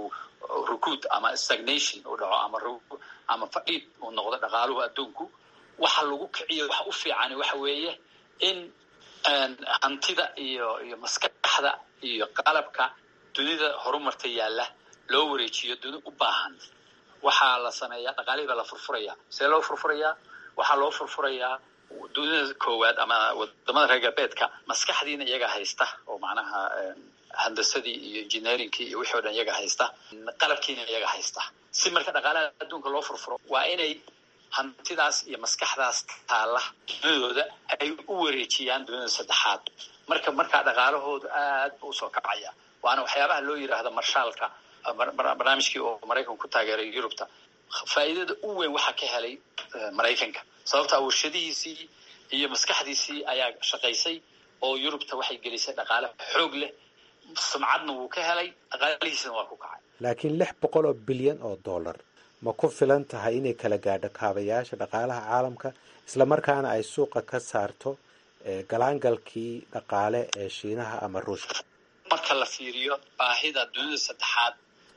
rukuud ama stagnation uu dhaco ama ama fadhiid uu noqdo dhaqaaluhu adduunku waxa lagu kiciyo waxa u fiicani waxa weeye in hantida iyo iyo maskaxda iyo qalabka dunida horumarta yaalla loo wareejiyo duni u baahan waxaa la sameeyaa dhaqaalihii baa la furfurayaa see loo furfurayaa waxaa loo furfurayaa dunida koowaad ama wadamada reer galbeedka maskaxdiina iyaga haysta oo macnaha handasadii iyo engineeringkii iyo wixii o dhan iyaga haysta qalabkiina iyaga haysta si marka dhaqaalaha adduunka loo furfuro waa inay hantidaas iyo maskaxdaas taalla dunidooda ay u wareejiyaan dunida saddexaad marka markaa dhaqaalahoodu aad bu usoo kacaya waana waxyaabaha loo yidhaahdo marshaalka barnaamijkii oo maraykanku ku taageeray yurubta faa'iidada u weyn waxaa ka helay maraykanka sababtaa warshadihiisii iyo maskaxdiisii ayaa shaqaysay oo yurubta waxay gelisay dhaqaale xoog leh sumcadna wuu ka helay dhaqaalihiisina waa ku kacay laakiin lix boqol oo bilyan oo dollar ma ku filan tahay inay kala gaadho kaabayaasha dhaqaalaha caalamka islamarkaana ay suuqa ka saarto galaangalkii dhaqaale ee shiinaha ama ruushka marka la fiiriyo baahida dunida saddexaad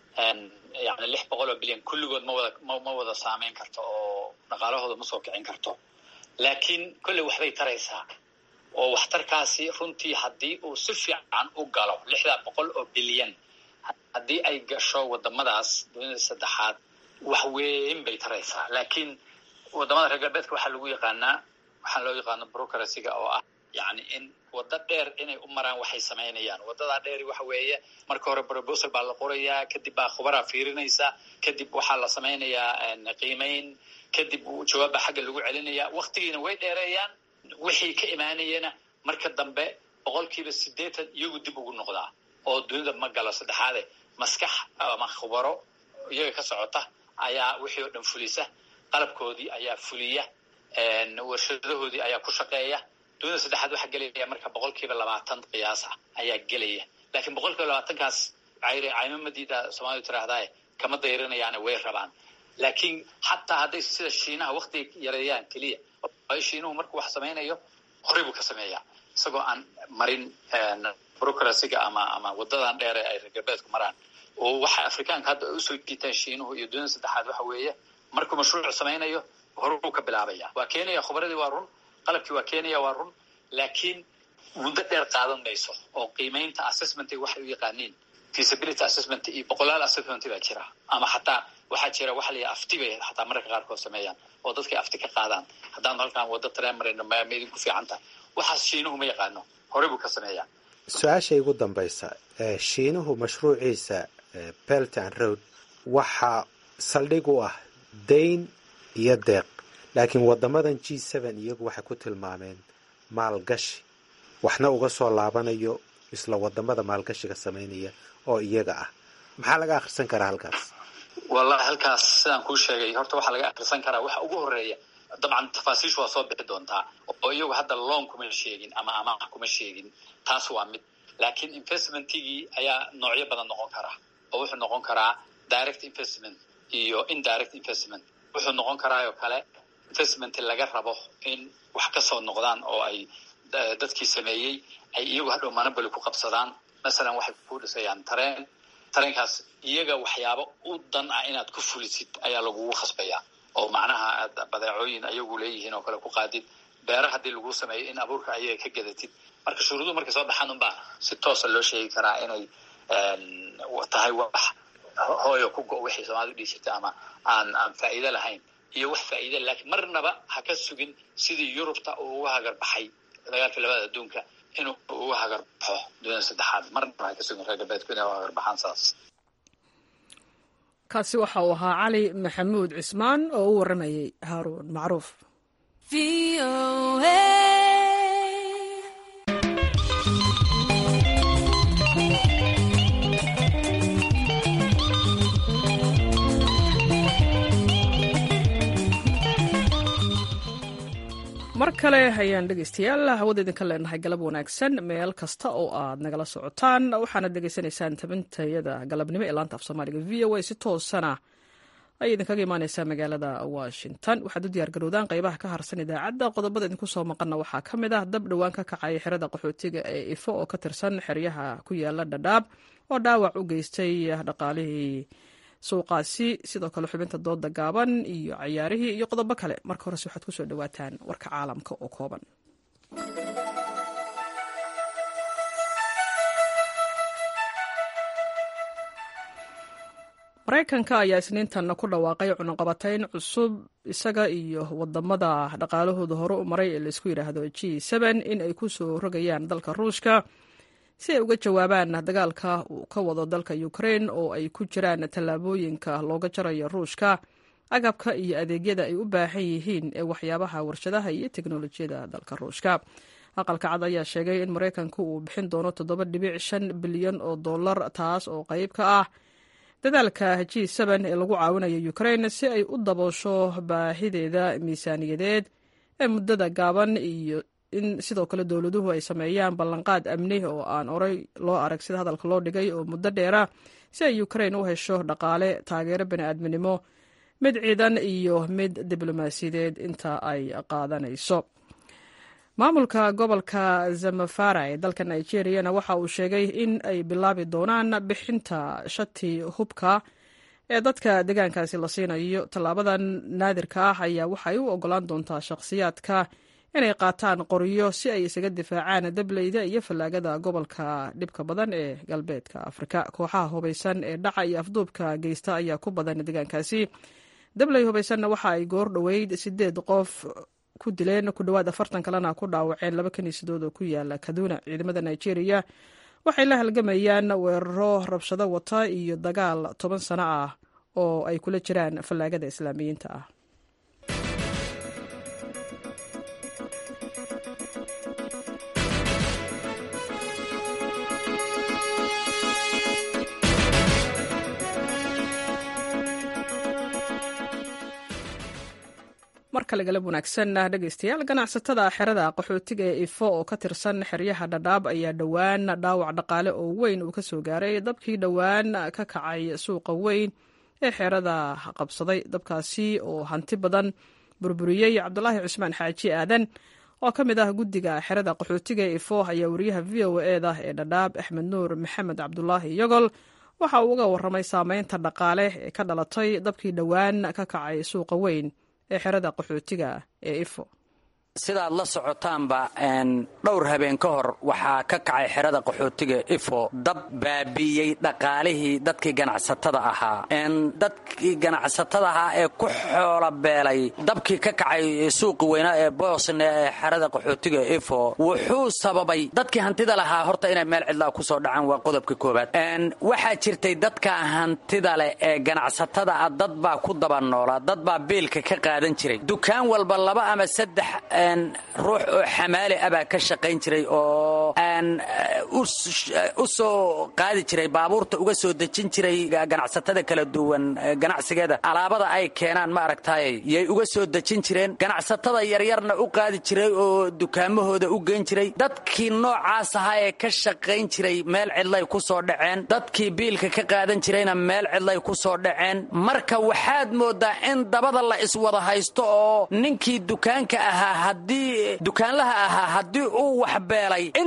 yani lix boqol oo bilyan kulligood ma wada ma wada saameyn karto oo dhaqaalahooda ma soo kicin karto laakiin kolley waxbay taraysaa oo waxtarkaasi runtii haddii uu si fiican u galo lixdaa boqol oo bilyan haddii ay gasho wadamadaas dunida saddexaad wax weyn bay taraysaa laakiin wadamada reer galbeedka waxaa lagu yaqaanaa waxaa loo yaqaano brocracyga oo ah yani in waddo dheer inay u maraan waxay samaynayaan waddadaa dheeri waxa weeye marka hore proposal baa la qorayaa kadib baa khubaraa fiirinaysa kadib waxaa la samaynayaa qiimayn kadib jawaab baa xagga lagu celinaya waktigiina way dheereeyaan wixii ka imaanayana marka dambe boqolkiiba siddeetan iyagu dib ugu noqdaa oo dunida ma galo saddexaade maskax ama khubaro iyaga ka socota ayaa wixii oo dhan fulisa qalabkoodii ayaa fuliya warshadahoodii ayaa ku shaqeeya dunida saddexaad waxaa gelaya marka boqol kiiba labaatan qiyaas ah ayaa gelaya laakiin boqol kiiba labaatankaas caymamadiida soomaalidu tiraahdae kama dayrinayaane way rabaan laakiin xataa hadday sida shiinaha waktiga yareeyaan keliya waayo shiinuhu markuu wax samaynayo horey buu ka sameeyaa isagoo aan marin brocracyga ama ama wadadan dheere ay reer galbeedku maraan oo waxa afrikaanka hadda ay usoo jiitaan shiinuhu iyo dunida saddexaad waxa weeye markuu mashruuc samaynayo horuu ka bilaabaya waa keenaya khubaradii waa run qalabkii waa keenaya waa run laakiin muddo dheer qaadan mayso oo qiimaynta assessment waxay u yaqaaniin feasibility assessment iyo boqolaal assessment baa jira ama xataa waxaa jira waxa la afti bay xataa mararka qaarkood sameeyaan oo dadkay afti ka qaadaan haddaan halkaan waddo tareen marayno ma idinku fiican tahay waxaas shiinuhu ma yaqaano horey buu ka sameeyaa su-aasha igu dambaysa shiinuhu mashruuciisa belt and road waxaa saldhig u ah dayn iyo deeq laakiin wadamadan g seven iyagu waxay ku tilmaameen maalgashi waxna uga soo laabanayo isla wadamada maalgashiga samaynaya oo iyaga ah maxaa laga akhrisan karaa halkaas wallahi halkaas sidaan kuu sheegay horta waxaa laga akhrisan karaa waxa ugu horeeya dabcan tafaasiishu waa soo bixi doontaa oo iyagu hadda loan kuma sheegin ama amaah kuma sheegin taas waa mid laakiin investmentigii ayaa noocyo badan noqon karaa oo wuxuu noqon karaa direct investment iyo indirect investment wuxuu noqon karaayoo kale investment laga rabo in wax ka soo noqdaan oo ay dadkii sameeyey ay iyagu hadhow monoboly ku qabsadaan masalan waxay ku dhisayaan tareen tareenkaas iyaga waxyaabo u dan ah inaad ku fulisid ayaa lagugu khasbayaa oo macnaha aad badeecooyin ayagu leeyihiin oo kale ku qaadid beera haddii lagu sameeyo in abuurka ayaga ka gadatid marka shuruuduhu markay soo baxaan unbaa si toosa loo sheegi karaa inay tahay wax hooyo ku go wixii soomaalida dhihi jirta ama aan aan faa'iido lahayn iyo wax faa'iida laakiin marnaba ha ka sugin sidii yurubta uu uga hagar baxay dagaalkii labada adduunka inuu uga hagar baxo dunida saddexaad marnaba ha ka sugin reer galbeedku inay uga hagar baxaan saas kaasi waxa uu ahaa cali maxamuud cismaan oo u warramayay haaruun macruuf mar kale ayaan dhegeystayaal hawada idinka leenahay galab wanaagsan meel kasta oo aad nagala socotaan waxaanad dhegeysanaysaan tabintayada galabnimo ee laanta af soomaaliga v o a si toosana ayay idinkaga imaaneysaa magaalada washington waxaad u diyaargarowdaan qeybaha ka harsan idaacadda qodobada idinku soo maqanna waxaa ka mid ah dab dhowaan ka kacaya xerada qaxootiga ee ifo oo ka tirsan xeryaha ku yaala dhadhaab oo dhaawac u geystay dhaqaalihii suuqaasi sidoo kale xubinta dooda gaaban iyo cayaarihii iyo qodobo kale marka horese waxaad kusoo dhawaataan warka caalamka oo kooban maraykanka ayaa isniintan ku dhawaaqay cunaqabatayn cusub isaga iyo wadamada dhaqaalahooda hore u maray ee laysku yidhaahdo g in ay ku soo rogayaan dalka ruushka si ay uga jawaabaan dagaalka uu ka wado dalka ukrain oo ay ku jiraan tallaabooyinka looga jarayo ruushka agabka iyo adeegyada ay u baahan yihiin ee waxyaabaha warshadaha iyo teknolojiyada dalka ruushka aqalka cad ayaa sheegay in maraykanku uu bixin doono toddoba dhibic shan bilyan oo dollar taas oo qayb ka ah dadaalka g ee lagu caawinayo ukrain si ay u daboosho baahideeda miisaaniyadeed ee muddada gaaban iyo in sidoo kale dowladuhu ay sameeyaan ballanqaad amni oo aan oray loo arag sida hadalka loo dhigay oo muddo dheera si ay ukrain u hesho dhaqaale taageero bani'aadminimo mid ciidan iyo mid diblomaasiyadeed inta ay qaadanayso maamulka gobolka zamafara ee dalka nigeriyana waxa uu sheegay in ay bilaabi doonaan bixinta shati hubka ee dadka deegaankaasi la siinayo tallaabadan naadirka ah ayaa waxay u ogolaan doontaa shakhsiyaadka inay qaataan qoryo si ay isaga difaacaan dableyda iyo fallaagada gobolka dhibka badan ee galbeedka afrika kooxaha hubaysan ee dhaca iyo afduubka geysta ayaa ku badan deegaankaasi dabley hubaysanna waxa ay goor dhoweyd sideed qof ku dileen ku dhowaad afartan kalena ku dhaawaceen laba kaniisadood oo ku yaala kaduna ciidamada nigeria waxay la halgamayaan weeraro rabshado wata iyo dagaal toban sano ah oo ay kula jiraan fallaagada islaamiyiinta ah mar kale galab wanaagsan dhegeystayaal ganacsatada xerada qaxootiga ee ifo oo ka tirsan xeryaha dhadhaab ayaa dhowaan dhaawac dhaqaale oo weyn uu ka soo gaaray dabkii dhowaan ka kacay suuqa weyn ee xerada qabsaday dabkaasi oo hanti badan burburiyey cabdulaahi cusmaan xaaji aadan oo ka mid ah guddiga xerada qaxootiga ee ifo ayaa wariyaha v o eda ee dhadhaab axmed nuur maxamed cabdulaahi yogol waxa uu uga warramay saameynta dhaqaale ee ka dhalatay dabkii dhowaan ka kacay suuqa weyn ee xerada qaxootiga ee ifo sidaad la socotaanba dhowr habeen ka hor waxaa ka kacay xerada qaxootiga ifo dab baabi'iyey dhaqaalihii dadkii ganacsatada ahaa dadkii ganacsatada ahaa ee ku xoola beelay dabkii ka kacay suuqi weynaa ee boosne ee xerada qaxootiga ifo wuxuu sababay dadkii hantida lahaa horta inay meel cidlaa ku soo dhacaan waa qodobka koobaad waxaa jirtay dadka hantida leh ee ganacsatada ah dad baa ku daba noolaa dad baa biilka ka qaadan jiray dukaan walba laba ama saddex ruux oo xamaali abaa ka shaqayn jiray oo u soo qaadi jiray baabuurta uga soo dejin jiray ganacsatada kala duwan ganacsigeeda alaabada ay keenaan ma aragtaaye yay uga soo dejin jireen ganacsatada yaryarna u qaadi jiray oo dukaamahooda u geyn jiray dadkii noocaas ahaa ee ka shaqayn jiray meel cidlay ku soo dhaceen dadkii biilka ka qaadan jirayna meel cidlay ku soo dhaceen marka waxaad moodaa in dabada la iswada haysto oo ninkii dukaanka ahaa haddii dukaanlaha ahaa haddii uu waxbeelay inti kale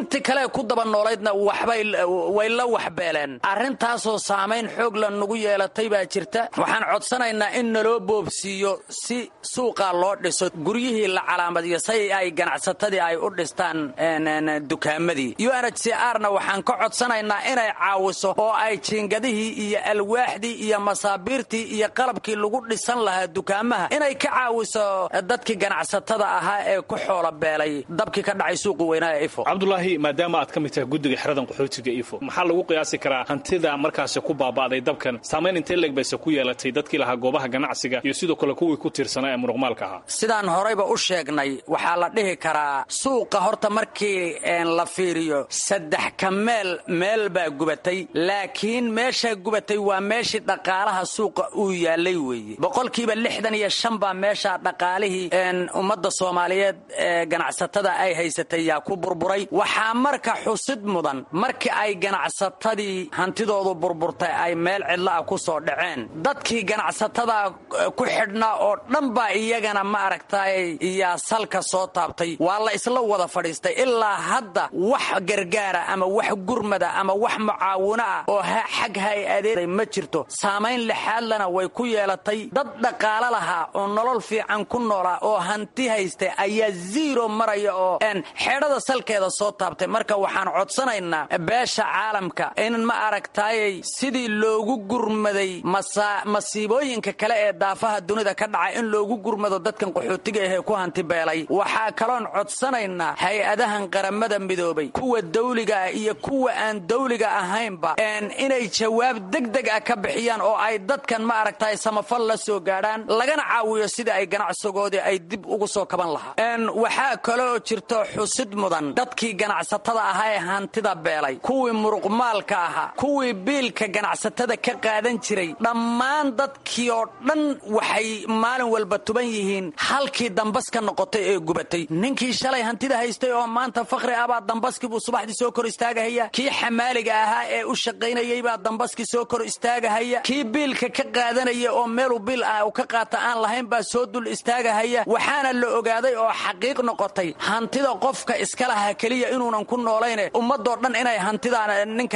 kale ku daba noolaydna waxbay way la waxbeeleen arrintaasoo saamayn xoog la nugu yeelatay baa jirta waxaan codsanaynaa in naloo boobsiiyo si suuqaa loo dhiso guryihii la calaamadiyo say ay ganacsatadii ay u dhistaan dukaamadii u n h c r na waxaan ka codsanaynaa inay caawiso oo ay jiingadihii iyo alwaaxdii iyo masaabiirtii iyo qalabkii lagu dhisan lahaa dukaamaha inay ka caawiso dadkii ganacsatada ahaa ee ku xoola beelay dabkii ka dhacay suuqi weynaa ee ifo cabdulaahi maadaama aad ka mid tahay guddiga xeradan qaxootiga ifo maxaa lagu qiyaasi karaa hantida markaasi ku baaba'day dabkan saamayn intee leeg bayse ku yeelatay dadkii lahaa goobaha ganacsiga iyo sidoo kale kuwii ku tiirsanaa ee muruqmaalka ahaa sidaan horayba u sheegnay waxaa la dhihi karaa suuqa horta markii la fiiriyo saddex ka meel meel baa gubatay laakiin meeshaa gubatay waa meeshii dhaqaalaha suuqa uu yaalay weeye boqolkiiba lixdan iyo shan baa meeshaa dhaqaalihii ummadda soomaaliyeed ee ganacsatada ay haysatay yaa ku burburay waxaa marka xusid mudan markii ay ganacsatadii hantidoodu burburtay ay meel cidla ah ku soo dhaceen dadkii ganacsatada ku xidhnaa oo dhan baa iyagana ma aragtay iyaa salka soo taabtay waa la isla wada fadhiistay ilaa hadda wax gargaara ama wax gurmada ama wax mucaawino ah oo xag hay-adeeday ma jirto saamayn lixaadlana way ku yeelatay dad dhaqaalo lahaa oo nolol fiican ku noolaa oo hanti haystay ayaa ziiro maraya oo xeedhada salkeeda soo taabtay marka waxaan codsanaynaa beesha caalamka in ma aragtaayay sidii loogu gurmaday masiibooyinka kale ee daafaha dunida ka dhacay in loogu gurmado dadkan qaxootiga ahee ku hanti beelay waxaa kaloon codsanaynaa hay-adahan qaramada midoobay kuwa dawliga ah iyo kuwa aan dawliga ahaynba inay jawaab degdeg ah ka bixiyaan oo ay dadkan ma aragtaay samafal la soo gaadhaan lagana caawiyo sidii ay ganacsigoodii ay dib ugu soo kaban lahaa waxaa kaloo jirto xusid mudan dadkii ganacsatada ahaa ee hantida beelay kuwii muruqmaalka ahaa kuwii biilka ganacsatada ka qaadan jiray dhammaan dadkii oo dhan waxay maalin walba tuban yihiin halkii dambas ka noqotay ee gubatay ninkii shalay hantida haystay oo maanta fakhri ah baa dambaskii buu subaxdii soo kor istaagahaya kii xamaaliga ahaa ee u shaqaynayay baa dambaskii soo kor istaagahaya kii biilka ka qaadanaya oo meeluu biil ah u ka qaata aan lahayn baa soo dul istaagahaya waxaana la ogaaday oo xaqiiq noqotay hantida qofka iska lahaa keliya inuunan ku noolayne ummadoo dhan inay hantida ninka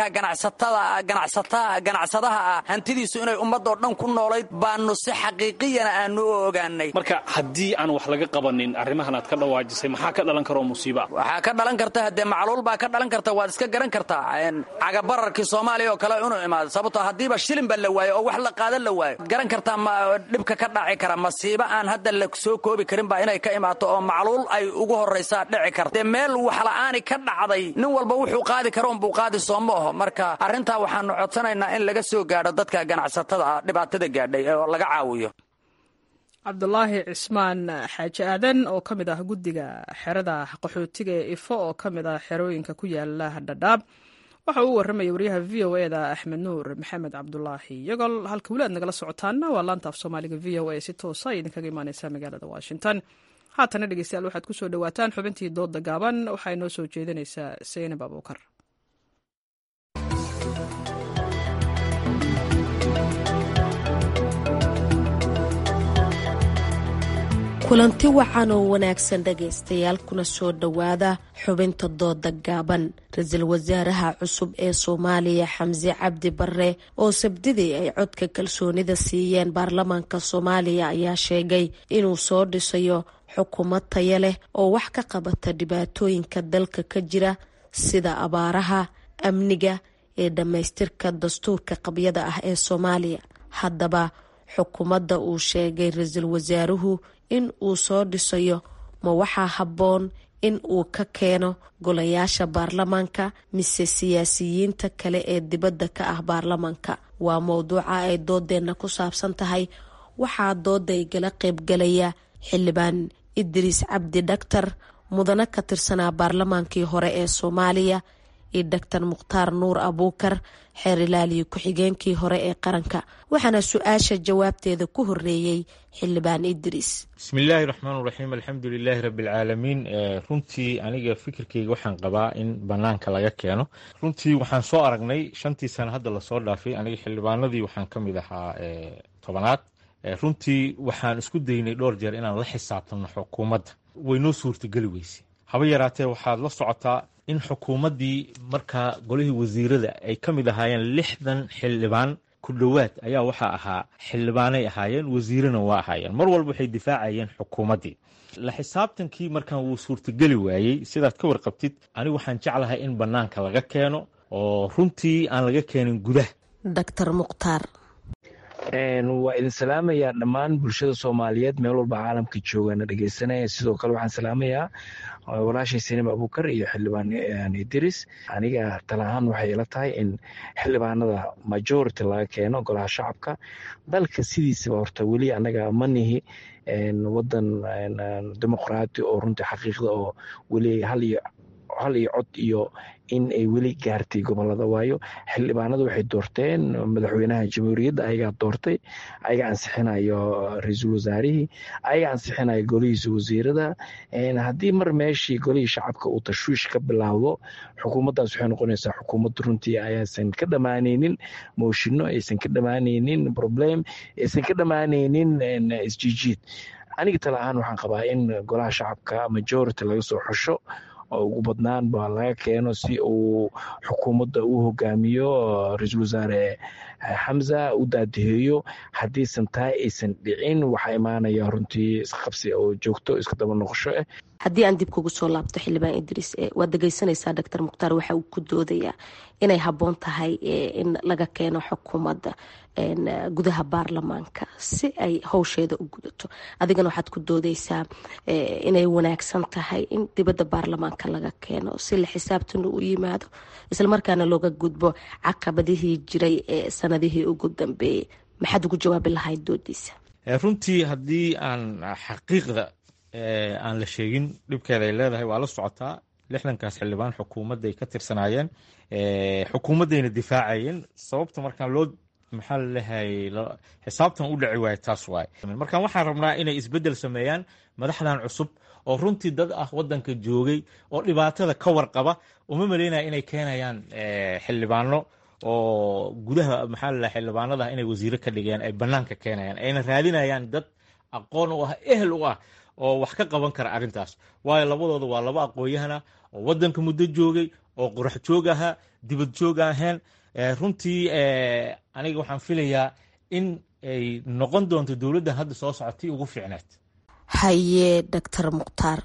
ganacsadaha ah hantidiisu inay ummadoo dhan ku noolayd baanu si xaqiiqiyana aanu u ogaanay marka haddii aan wax laga qabanin arrimahan aad ka dhawaajisay maxaa ka dhalan karo musiiba waxaa ka dhalan karta haddee macluul baa ka dhalan karta waad iska garan kartaa cagabararkii soomaaliya oo kale inuu imaado sababtoo haddiiba shilin ba la waayo oo wax la qaadan la waayo garan kartaa dhibka ka dhaci kara masiibo aan hadda la soo koobi karin baa inay ka imaato oo macluul ay ugu horraysaa dhici karta dee meel waxla'aani ka dhacday nin walba wuxuu qaadi karo unbuu qaadi soo ma aho marka arrintaa waxaanu codsanaynaa in laga soo gaadho dadka ganacsatada ah dhibaatada gaadhay oo laga caawiyo cabdulaahi cismaan xaaji aadan oo ka mid ah guddiga xerada qaxootiga ee ifo oo ka mid ah xerooyinka ku yaala dhadhaab waxa uu warramaya waryaha v o e da axmed nuur maxamed cabdulaahi iyagol halka weli aad nagala socotaana waa laanta af soomaaliga v o a si toosa ay idinkaga imaaneysaa magaalada washington haatana dhegeystayaal waxaad ku soo dhowaataan xubintii dooda gaaban waxaa inoo soo jeedinaysaa seynab abuukar kulanti wacan oo wanaagsan dhegaystayaal kuna soo dhowaada xubinta dooda gaaban ra-iisul wasaaraha cusub ee soomaaliya xamse cabdi bare oo sabdidii ay codka kalsoonida siiyeen baarlamaanka soomaaliya ayaa sheegay inuu soo dhisayo xukuumad taya leh oo wax ka qabata dhibaatooyinka dalka ka jira sida abaaraha amniga ee dhammaystirka dastuurka qabyada ah ee soomaaliya haddaba xukuumadda uu sheegay ra-iisul wasaaruhu in uu soo dhisayo ma waxaa habboon in uu ka keeno golayaasha baarlamaanka mise siyaasiyiinta kale ee dibadda ka ah baarlamaanka waa mowduuca ay doodeenna ku saabsan tahay waxaa dooda igala qaybgalaya xildhibaan idriis cabdi dhaktar mudane ka tirsanaa baarlamaankii hore ee soomaaliya iyo doctor mukhtaar nuur abuukar xeer ilaaliyo ku-xigeenkii hore ee qaranka waxaana su-aasha jawaabteeda ku horeeyey xildhibaan idriis bismillaahi raxmaan raxiim alxamdu lilaahi rabbialcaalamiin runtii aniga fikirkeyga waxaan qabaa in banaanka laga keeno runtii waxaan soo aragnay shantii sano hadda lasoo dhaafay aniga xildhibaanadii waxaan ka mid ahaa tobanaad runtii waxaan isku daynay dhowr jeer inaan la xisaabtano xukuumadda waynoo suurtageli weyse haba yaraatee waxaad la socotaa in xukuumaddii markaa golihii wasiirada ay ka mid ahaayeen lixdan xildhibaan ku dhowaad ayaa waxaa ahaa xildhibaanay ahaayeen wasiirana waa ahaayeen mar walba waxay difaacayeen xukuumaddii la xisaabtankii markaan wuu suurtageli waayey sidaad ka warqabtid anigu waxaan jeclahay in bannaanka laga keeno oo runtii aan laga keenin gudaha doctor mukhtaar waa idin salaamayaa dhammaan bulshada soomaaliyeed meel walba caalamka joogana dhegeysanaya sidoo kale waxaan salaamayaa walaashay sinima abukar iyo xildhibaan idris aniga talahaan waxay ila tahay in xildhibaanada majority laga keeno golaha shacabka dalka sidiisaba horta weli anaga manihi wadan dimuqraati oo runtii xaqiiqda oo weli hal iyo hal iyo cod iyo in ay weli gaartay gobolada waayo xildhibaanada waxay doorteen madaxweynaha jamhuuriyadda ayagaa doortay ayaga ansixinayo ra-iisul wasaarihii ayaga ansixinayo golihiisa wasiirada haddii mar meeshii golihii shacabka uu tashwiish ka bilaawdo xukuumaddaas waxay noqonaysaa xukuumad runtii ayaasan ka dhammaanaynin mooshinno aysan ka dhammaanaynin problem aysan ka dhammaanaynin isjiijiid aniga tala ahaan waxaan qabaa in golaha shacabka majority laga soo xusho oo ugu badnaan ba laga keeno si uu xukuumadda u hogaamiyo ra-iisul wasaare xamza u daadiheeyo haddiisan taa aysan dhicin waxaa imaanaya runtii isqabsi oo joogto iska daba noqosho ah haddii aan dib kugu soo laabto xildhibaan idriis waad dhegeysanaysaa doctor mukhtaar waxa uu ku doodayaa inay habboon tahay in laga keeno xukuumadda gudaha baarlamaanka si ay howsheeda u gudato adigana waxaad ku doodeysaa inay wanaagsan tahay in dibadda baarlamaanka laga keeno si la xisaabtana u yimaado islamarkaana looga gudbo caqabadihii jiray ee sanadihii ugu dambeeyey maxaad ugu jawaabi lahayd doodiisa runtii haddii aan xaqiiqda aan la sheegin dhibkeeda ay leedahay waa la socotaa lixdankaas xildhibaan xukuumadday ka tirsanaayeen xukuumaddayna difaacayeen sababta markaan loo maxaa lalehay xisaabtan u dhaci waayo taas waaye markaan waxaan rabnaa inay isbeddel sameeyaan madaxdan cusub oo runtii dad ah wadanka joogay oo dhibaatada ka warqaba uma maleynaya inay keenayaan xildhibaano oo gudaha maxaa lalahay xildhibaanada inay wasiiro ka dhigeen ay banaanka keenayaan ayna raadinayaan dad aqoon u ah ehel u ah oo wax ka qaban kara arrintaas waayo labadooda waa laba aqoon-yahana oo wadanka muddo joogay oo qorax joog ahaa dibad joog ahayn runtii aniga waxaan filayaa in ay noqon doonto dowladdan hadda soo socotay ugu fiicneed haye doctor mukhtaar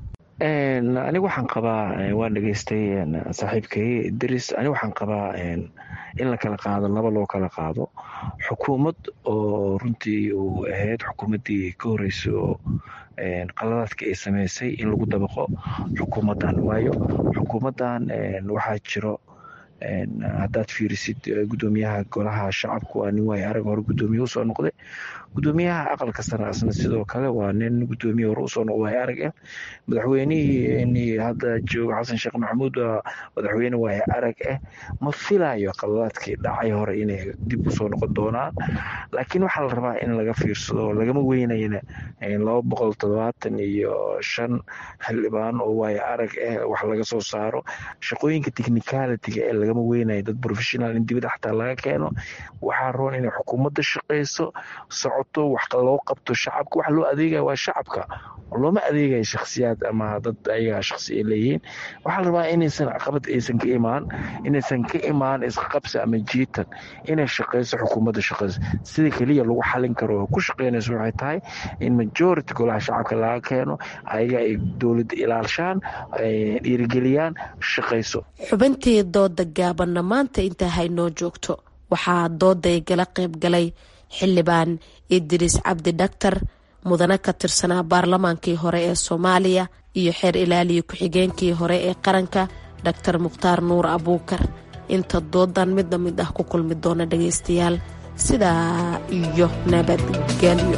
aniga waxaan qabaa waan dhegeystay saaxiibkay idris aniga waxaan qabaa in la kala qaado laba loo kala qaado xukuumad oo runtii uu ahayd xukuumaddii ka horreysay oo qaladaadka ay sameysay in lagu dabaqo xukuumaddan waayo xukuumaddan waxaa jiro haddaad fiirisid gudoomiyaha golaha shacabka waa nin waay arag hore gudoomiye usoo noqday gudoomiyaha aqalka sare asna sidoo kale waa nin gudoomiye hore usoo noqday waay arag ah madaxweynihii hadda jooga xasan sheekh maxamuud waa madaxweyne waay arag ah ma filayo qaladaadkii dhacay hore inay dib usoo noqon doonaan laakiin waxaa la rabaa in laga fiirsado lagama weynayna laba boqol todobaatan iyo shan xildhibaan oo waay arag ah wax laga soo saaro shaqooyinka technicalitiga ee lagama weynayo dad professional in dibadda xataa laga keeno waxaa roon inay xukuumadda shaqeyso socoto wax loo qabto shacabka waxa loo adeegaya waa shacabka looma adeegayo shakhsiyaad ama dad ayagaa shakhsi ay leeyihiin waxaa la rabaa inaysan caqabad aysan ka imaan inaysan ka imaan isqabsi ama jiitan inay shaqeyso xukuumadda shaqeyso sida keliya lagu xalin karo oo ku shaqeynayso waxay tahay in majority golaha shacabka laga keeno ayaga ay dowladda ilaalshaan dhiirigeliyaan shaqeyso xubintii dooda gaabanna maanta intaa haynoo joogto waxaa dooday gala qayb galay xildhibaan idriis cabdi dhaktar mudane ka tirsanaa baarlamaankii hore ee soomaaliya iyo xeer ilaaliya ku-xigeenkii hore ee qaranka dhaktar mukhtaar nuur abuukar inta doodan midna mid ah ku kulmi doona dhagaystayaal sidaa iyo nabadgelyo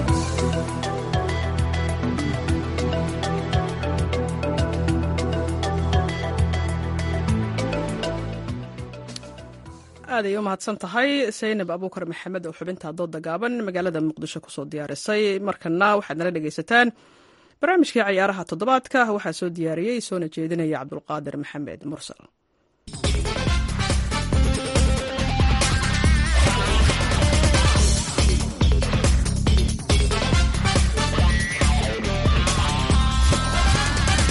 aad ay u mahadsan tahay saynab abuukar maxamed oo xubinta dooda gaaban magaalada muqdisho kusoo diyaarisay markana waxaad nala dhegaysataan barnaamijkii cayaaraha toddobaadka waxaa soo diyaariyey soona jeedinaya cabdulqaadir maxamed mursal kulanti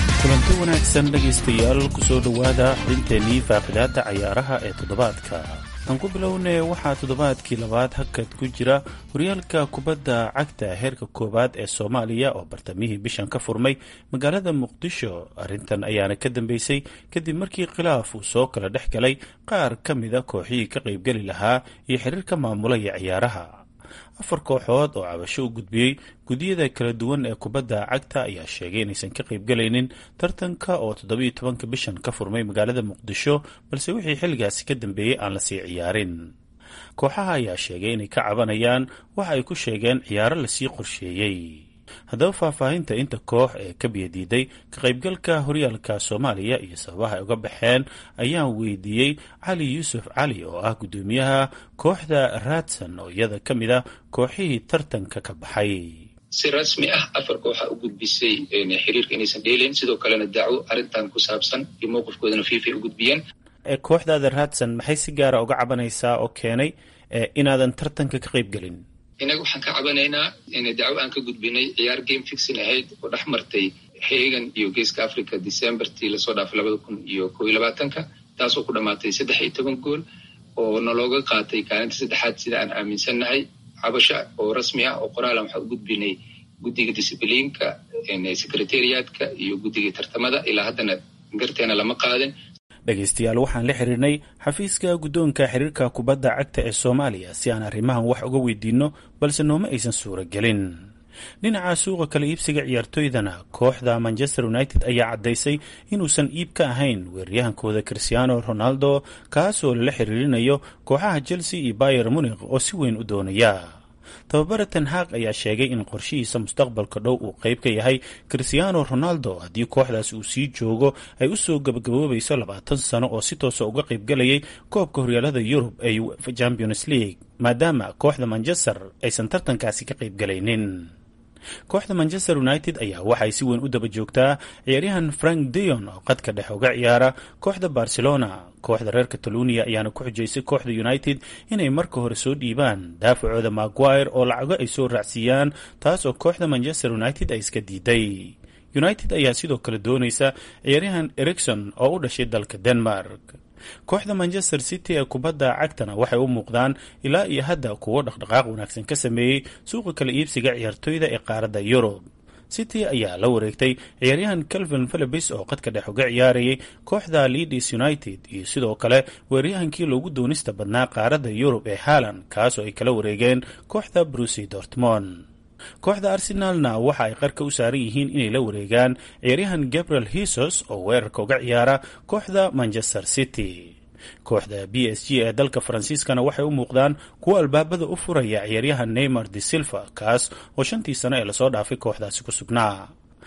kulanti wanaagsan dhegaystayaal kusoo dhowaada xubinteennii faaqidaadda cayaaraha ee toddobaadka aan ku bilownay waxaa toddobaadkii labaad hakad ku jira horyaalka kubadda cagta heerka koowaad ee soomaaliya oo bartamihii bishan ka furmay magaalada muqdisho arrintan ayaana ka dambeysay kadib markii khilaaf uu soo kala dhex galay qaar ka mida kooxihii ka qaybgeli lahaa iyo xiriirka maamulaya ciyaaraha afar kooxood oo cabasho u gudbiyey guddiyada kala duwan ee kubadda cagta ayaa sheegay inaysan ka qaybgalaynin tartanka oo toddobiyo tobanka bishan ka furmay magaalada muqdisho balse wixii xilligaasi ka dambeeyey aan lasii ciyaarin kooxaha ayaa sheegay inay ka cabanayaan waxa ay ku sheegeen ciyaaro lasii qorsheeyey haddaba faahfaahinta inta koox ee ka biyadiiday ka qaybgalka horyaalka soomaaliya iyo sababaha ay uga baxeen ayaan weydiiyey cali yuusuf cali oo ah guddoomiyaha kooxda raadsan oo iyada ka mid ah kooxihii tartanka ka baxay si rasmi ah afar kooxa u gudbisay xiriirka inaysan dheelayn sidoo kalena dacwo arrintan ku saabsan iyo mowqifkoodana fifa u gudbiyeen kooxdaada raadsan maxay si gaara uga cabanaysaa oo keenay inaadan tartanka ka qaybgelin innaga waxaan ka cabanaynaa in dacwo aan ka gudbinay ciyaar game fixin ahayd oo dhex martay hagan iyo geeska africa decembertii lasoo dhaafay labada kun iyo koo iyo labaatanka taasoo ku dhammaatay saddex iyo toban gool oo nalooga qaatay kaalinta saddexaad sida aan aaminsannahay cabasho oo rasmi ah oo qoraalan waxaa u gudbinay guddiga discibliinka secretariatka iyo guddiga tartamada ilaa haddana garteena lama qaadin dhegaystayaal waxaan la xiriirnay xafiiska guddoonka xiriirka kubadda cagta ee soomaaliya si aan arrimahan wax uga weydiinno balse nooma aysan suuragelin dhinaca suuqa kala iibsiga ciyaartoydana kooxda manchester united ayaa caddaysay inuusan iib ka ahayn weeraryahankooda christiano ronaldo kaasoo lala xiriirinayo kooxaha chelsea iyo bayer munikh oo si weyn u doonaya tababare ten haaq ayaa sheegay in qorshihiisa mustaqbalka dhow uu qayb ka yahay christiano ronaldo haddii kooxdaas uu sii joogo ay usoo gabagaboobayso labaatan sano oo si toosa uga qaybgalayay koobka horyaalada yurub ee uefa champions league maadaama kooxda manchester aysan tartankaasi ka qaybgalaynin kooxda manchester united ayaa waxay si weyn u daba joogtaa ciyaaryahan frank deon oo qadka dhex uga ciyaara kooxda barcelona kooxda reer catalonia ayaana ku xujaysay kooxda united inay marka hore soo dhiibaan daafacooda maguire oo lacago ay soo raacsiiyaan taas oo kooxda manchester united ay iska diiday united ayaa sidoo kale doonaysa ciyaaryahan ericson oo u dhashay dalka denmark kooxda manchester city ee kubadda cagtana waxay u muuqdaan ilaa iyo hadda kuwo dhaqdhaqaaq wanaagsan ka sameeyey suuqa kala iibsiga ciyaartoyda ee qaaradda yurub city ayaa la wareegtay ciyaaryahan calvin philibis oo qadka dhex uga ciyaarayay kooxda leadis united iyo sidoo kale weeraryahankii loogu doonista badnaa qaaradda yurub ee haaland kaas oo ay kala wareegeen kooxda brusi dortmond kooxda arsenaalna waxa ay qarka u saaran yihiin inay la wareegaan ciyaaryahan gabriel hisos oo weerarka uga ciyaara kooxda manchester city kooxda b s g ee dalka faransiiskana waxay u muuqdaan kuwo albaabada u furaya ciyaaryahan neymar de silva kaas oo shantii sano ee lasoo dhaafay kooxdaasi ku sugnaa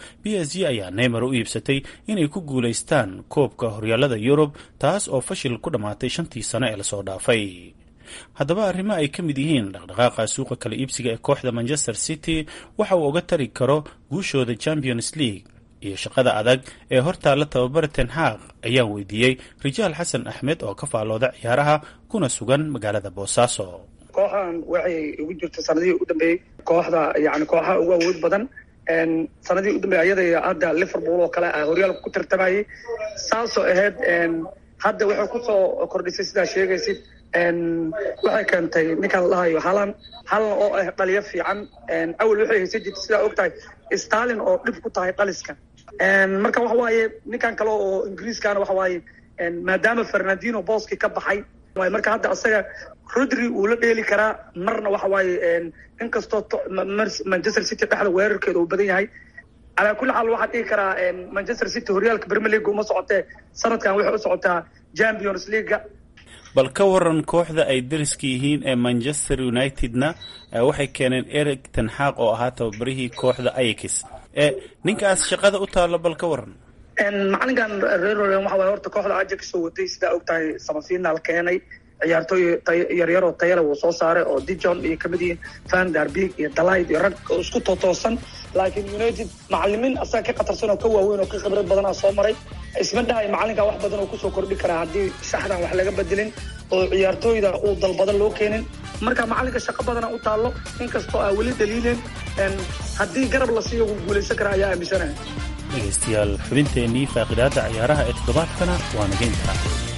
b s g ayaa neymar u iibsatay inay ku guulaystaan koobka horyaalada yurub taas oo fashil ku dhammaatay shantii sano ee lasoo dhaafay haddaba arrimo ay ka mid yihiin dhaqdhaqaaqa suuqa kala iibsiga ee kooxda manchester city waxa uu uga tari karo guushooda champions league iyo shaqada adag ee hortaalla tababara ten haaq ayaan weydiiyey rijaal xasan axmed oo ka faallooda ciyaaraha kuna sugan magaalada boosaaso kooxan waxay ugu jirta sanadihii u dambeeyey kooxda yani kooxaha ugu awood badan sanadihii u dambeeyey ayada hadda liverpool oo kale ah horyaalka ku tartamayay saasoo ahayd hadda waxay kusoo kordhisay sidaa sheegaysid waxay keentay ninkaan la dhahayo halan halan oo ah dhaliyo fiican awel waxay haysan jirta sidaa og tahay stalin oo dhib ku tahay dhaliska marka waxa waaye ninkan kale oo ingiriiskana waxa waaye maadaama fernandino booski ka baxay marka hadda asaga rodri uu la dheeli karaa marna waxa waaye inkastoo manchester city dhexda weerarkeeda uu badan yahay calaa kulli xaal waxaan dhihi karaa manchester city horyaalka premier league uma socotee sanadkan waxay u socotaa champions leaguea bal ka waran kooxda ay dariska yihiin ee manchester unitedna waxay keeneen eric tenxaaq oo ahaa tababarihii kooxda ayax ninkaas shaqada u taalo bal ka waran macalinkan reer waxa waye horta kooxda ajax soo waday sidaa og tahay samafiinaal keenay ciyaartooy yaryaroo tayale wuu soo saaray oo dijon iyo kamid yihiin van darbig iyo dalayd iyo rag isku tootoosan laakiin united macalimiin asaga ka khatarsan oo ka waaweyn oo ka khibrad badanaa soo maray isma dhahay macalinka wax badan oo kusoo kordhi karaa haddii saxdan wax laga bedelin oo ciyaartooyda uu dalbadan loo keenin marka macalinka shaqo badana u taallo inkastoo aa weli daliilen haddii garab la siiyo wuu guulaysan karaa ayaa aaminsanaya dhegaystayaal xubinteennii faaqidaadda ciyaaraha ee toddobaadkana waa nageynta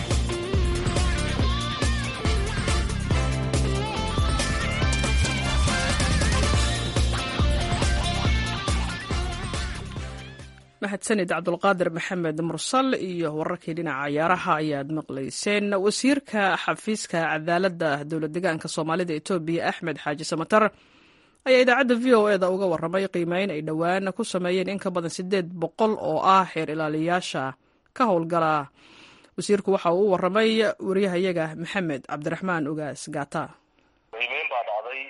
mahadsanid cabdulqaadir maxamed mursal iyo wararkii dhinaca ciyaaraha ayaad maqlayseen wasiirka xafiiska cadaaladda dowlad degaanka soomaalida etoobiya axmed xaaji samatar ayaa idaacadda v o eda uga warramay qiimeyn ay dhowaan ku sameeyeen in ka badan siddeed boqol oo ah xeer ilaaliyayaasha ka howlgala wasiirku waxa uu u warramay wariyahayaga maxamed cabdiraxmaan ugaas gaata qiimeyn baa dhacday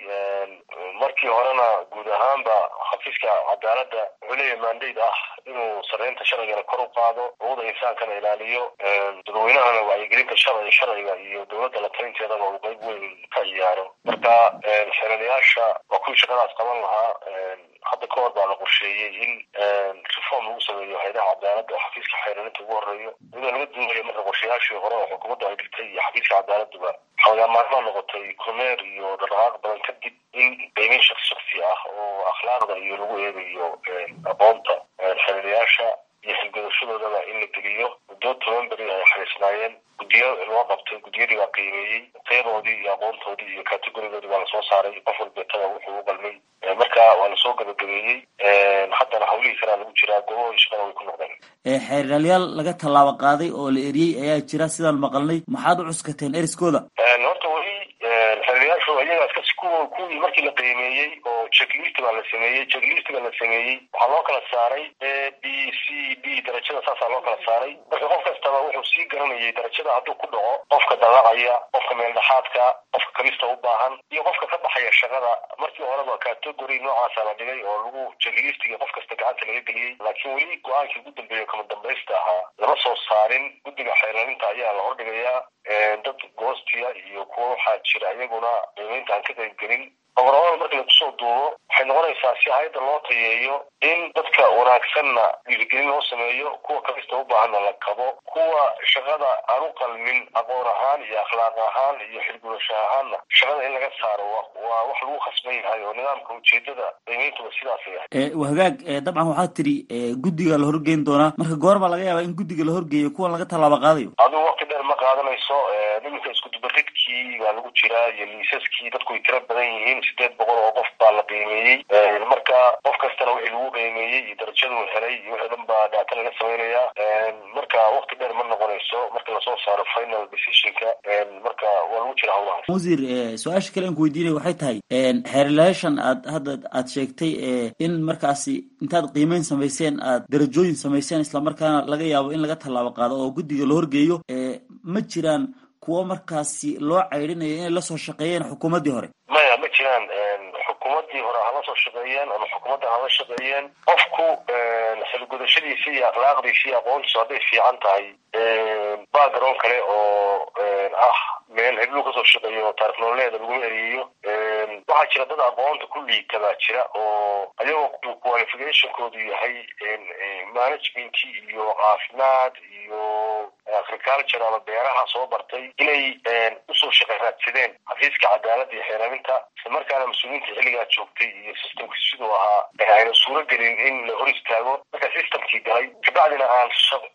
markii horena guud ahaanba xafiiska cadaaladda wuxuu leeyahay mandate ah inuu sarreynta sharcigana kor u qaado xuquuqda insaankana ilaaliyo dadweynahana wacyigelinta sharciga sharciga iyo dowladda la talinteedaba uu qayb weyn ka ciyaaro marka xeelalayaasha waa kuwii shaqadaas qaban lahaa hadda ka hor baa la qorsheeyey in reform lagu sameeyo hayadaha cadaaladda oo xafiiska xeeralinta ugu horeeyo iyadoo laga duulaya marka qorshayaashii hore oo xukuumadda ay dhigtay iyo xafiiska cadaaladduba xawagaamaarmaa noqotay kormeer iyo dhaqdhaqaaq badan kadib in qiimeyn shaksi shaksi ah oo akhlaaqda iyo lagu eegayo aqoonta xeelalayaasha iyo xilgudashadoodaba in la geliyo muddo toban beri ay xariisnaayeen guddiyo loo qabtay guddiyadii baa qiimeeyey tayadoodii iyo aqoontoodii iyo kategorigoodii baa lasoo saaray qof walbeetada wuxuu u qalmay marka waa lasoo gabagabeeyey haddana hawlihii kalea lagu jiraa goobahooda shaqada way ku noqdeen xeeralyaal laga tallaabo qaaday oo la eriyey ayaa jira sidaan maqalnay maxaad u cuskateen eriskooda horta weli xeeralayaashu iyagaas kasi ku kuwii markii la qiimeeyey oo checklist baa la sameeyey checklist baa la sameeyey waxaa loo kala saaray a b c d darajada saasaa loo kala saaray marka qof kastaba wuxuu sii garanayay darajada hadduu ku dhaco qofka dallacaya qofka meeldhexaadka qofka kamista u baahan iyo qofka ka baxaya shaqada markii horeba category noocaasa la dhigay oo lagu checklistga qof kasta gacanta laga geliyey laakiin weli go-aankii ugu dambeeya kama dambaysta ahaa lama soo saarin guddiga xeerlalinta ayaa la hordhigayaa dad goostiya iyo kuwa waxaa jira iyaguna qiimeynta aan ka qaybgelin ogoramada marka la kusoo duubo waxay noqonaysaa si hayadda loo tayeeyo in dadka wanaagsanna dhiirigelin loo sameeyo kuwa kamista u baahanna la kabo kuwa shaqada aan u qalmin aqoon ahaan iyo akhlaaq ahaan iyo xilgudasho ahaanna shaqada in laga saaro waa wax lagu khasban yahay oo nidaamka ujeedada qiimeyntuba sidaasay ahay hagaag dabcan waxaad tiri guddiga la horgeyn doonaa marka goor baa laga yaabaa in guddiga la horgeeyo kuwan laga tallaabo qaadayo adigu waqti dheer ma qaadanayso iminka iskudubaridkii baa lagu jiraa iyo liisaskii dadku way tiro badan yihiin sideed boqol oo qof baa la qiimeeyey marka qof kastana wixii lagu qiimeeyey iyo darajaduu helay iyo wixii dhan baa dhaata laga samaynayaa marka waqti dheer ma noqonayso marka lasoo saaro final decisionka marka waa lagu jira hawlahaas wasiir su-aasha kale aan ku weydiinaya waxay tahay xeerlayaashan aad hadda aad sheegtay in markaasi intaad qiimeyn samayseen aad darajooyin samayseen islamarkaana laga yaabo in laga tallaabo qaado oo guddiga la horgeeyo ma jiraan kuwo markaasi loo caydhinayo inay lasoo shaqeeyeen xukuumaddii hore maya ma jiraan xukuumaddii hore hala soo shaqeeyeen ama xukuumadda hala shaqeeyeen qofku xilgudashadiisa iyo akhlaaqdiisa iyo aqoontiisu hadday fiican tahay background kale oo ah meel heblu kasoo shaqeeyo taarikh nololeeda laguma eriyeyo waxaa jira dad aqoonta ku liita baa jira oo ayagoo qualificationkoodu yahay management iyo caafimaad iyo agriculture ama beeraha soo bartay inay usoo shaqe raadsadeen xafiiska cadaaladda iyo xeeraminta isla markaana mas-uuliyiinta xilligaa joogtay iyo systemka siduu ahaa ayna suuro gelin in la hor istaago marka systemkii galay kabacdina aan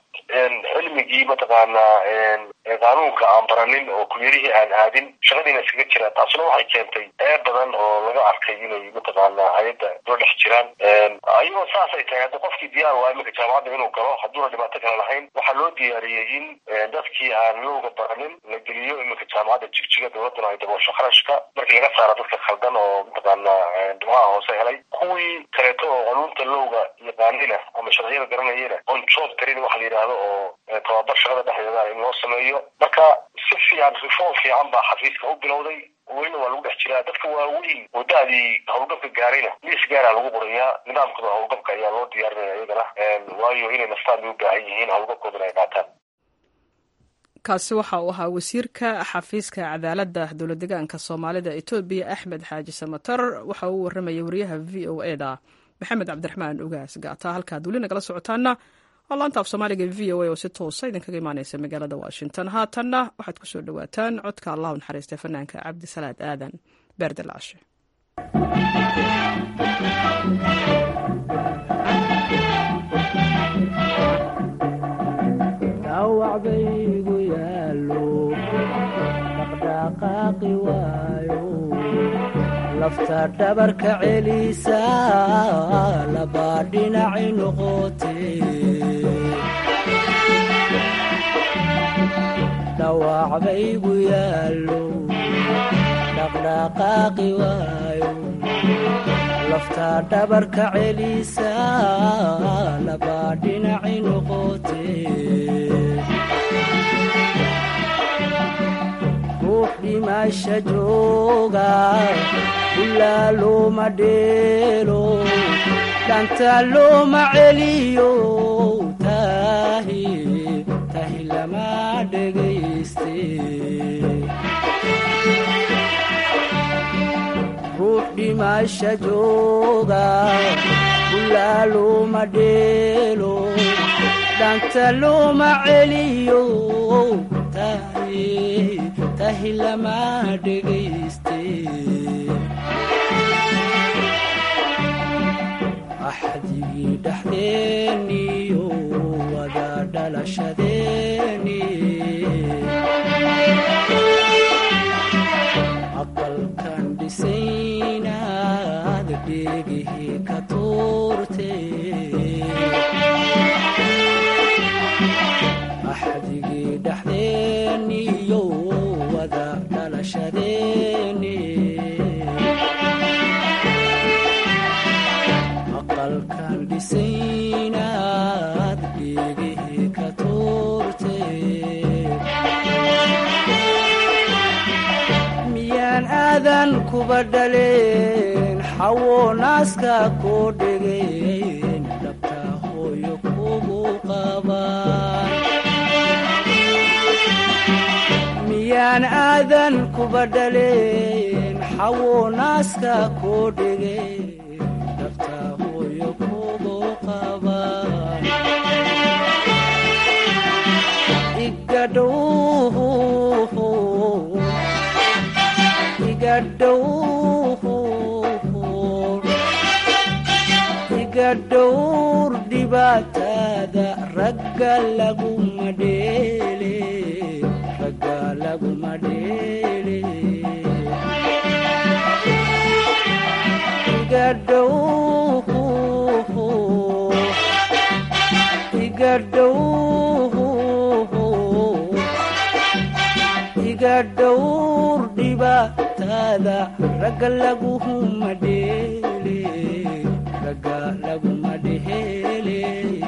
cilmigii mataqaanaa qaanuunka aan baranin oo kuliyadihii aan aadin shaqadiina iskaga jiraan taasuna waxay keentay ee badan oo laga arkay inay mataqaanaa hay-adda loo dhex jiraan ayagoo saasay tahay hadda qofkii diyaar waa iminka jaamacadda inuu galo hadduuna dhibaato kale lahayn waxaa loo diyaariyey in dadkii aan lowga baranin la geliyo iminka jaamacadda jigjiga dowladduna ay daboosho kharashka markii laga saaro dadka khaldan oo mataqaanaa dhibcaha hoose helay kuwii kaleeto oo qanuunta lowga yaqaanina ama sharciyada garanayena on job tarin waxa la yidhaahdo oo tababar shaqada dhexdeeda in loo sameeyo marka si fiican reform fiican baa xafiiska u bilowday welina waa lagu dhex jiraa dadka waaweyn oo da-dii howlgabka gaarayna liis gaaraa lagu qorayaa nidaamkooda howlgabka ayaa loo diyaarinaya iyagana waayo inay naftaan bay u baahan yihiin howlgabkoodana ay qaataan kaasi waxa uu ahaa wasiirka xafiiska cadaaladda dowlad degaanka soomaalida etoobiya axmed xaaji samatar waxa uu warramayay wariyaha v o e da maxamed cabdiraxmaan ugaas gaata halkaad weli nagala socotaana waa laanta af soomaaliga v o a oo si toosa idinkaga imaaneysa magaalada washington haatanna waxaad ku soo dhowaataan codka allahu naxariista fanaanka cabdisalaad aadan beerdalaashe dhaqdhaqaaqi waayo lafta dhabarka celisa labaa dhinaci noqote dhawac baygu yaallo dhaqdhaqaaqi waayo lafta dhabarka celisa labaa dhinaci noqote ruux dhimasha jooga ilaa looma dheelo dhanta looma celiyo tahi tahi lama dhegayste ruux dhimasha jooga ilaa looma dheelo dhanta looma celiyo tahi tahi lama dhegayste axdigii dhexdeeniyo wada dhalashadeeni aqalkan dhisaynaad dheegihii ka tuurte axdigii dhexdeeniyo wada dhalashadeeni aqalkan dhisaynaad dheegihii ka tuurte miyaan aadan kuba dhaleen xawo naaska koo dhegeen dhabta hooyo kugu qabaan miyaan aadan kuba dhaleen xawo naaska koo dhegeen dhabta hooyo kugu qabaan igadhow iga dhowr dhibaatada ragga laguma dheele ragga laguma dheele iga dhow iga dhow iga dhowr dhibaatada ragga laguma dheele ragga laguma dheele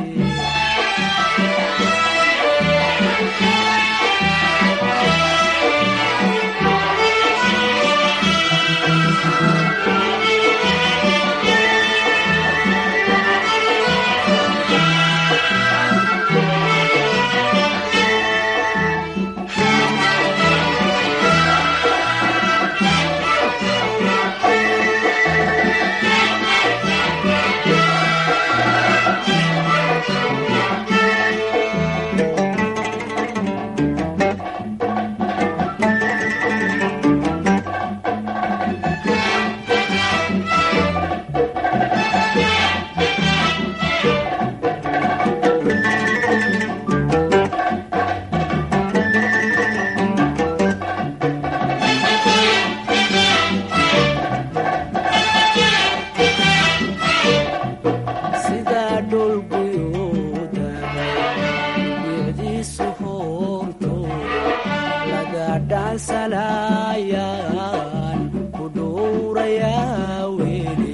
sidaa dhulguyoodahay bicdiisu hoorto laga dhaansanayaan ku dhowrayaa weli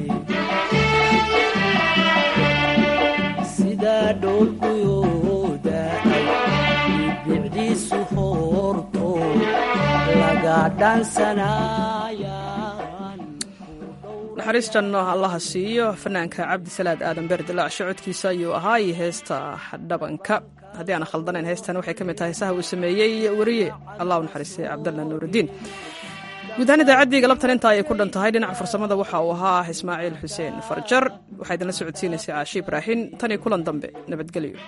sidaa dhulguyoodahay bicdiisu hoorto laga dhaansanayaan naxariis janno allaha siiyo fanaanka cabdisalaad aadan beerdilaac socodkiisa ayuu ahaa iyo heesta dhabanka haddii aan khaldanayn heestan waxay ka mid tahay heesaha uu sameeyey weriye allah u naxariistay cabdalla nuurudiin guud ahaan idaacaddii galabtan intaa ayay ku dhan tahay dhinaca farsamada waxa uu ahaa ismaaciil xuseen farjar waxaa idinla socodsiinaysay caashi ibraahin tan iyo kulan dambe nabadgelyo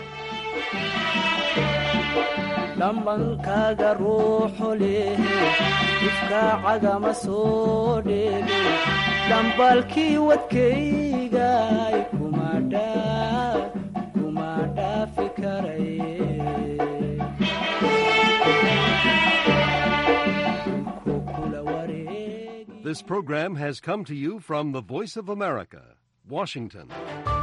dhambankaaga ruuxu leh difkaacagama soo dheege dhambalkii wadkaygay kuma dhaafi karay This program has come to you from the Voice of America, Washington.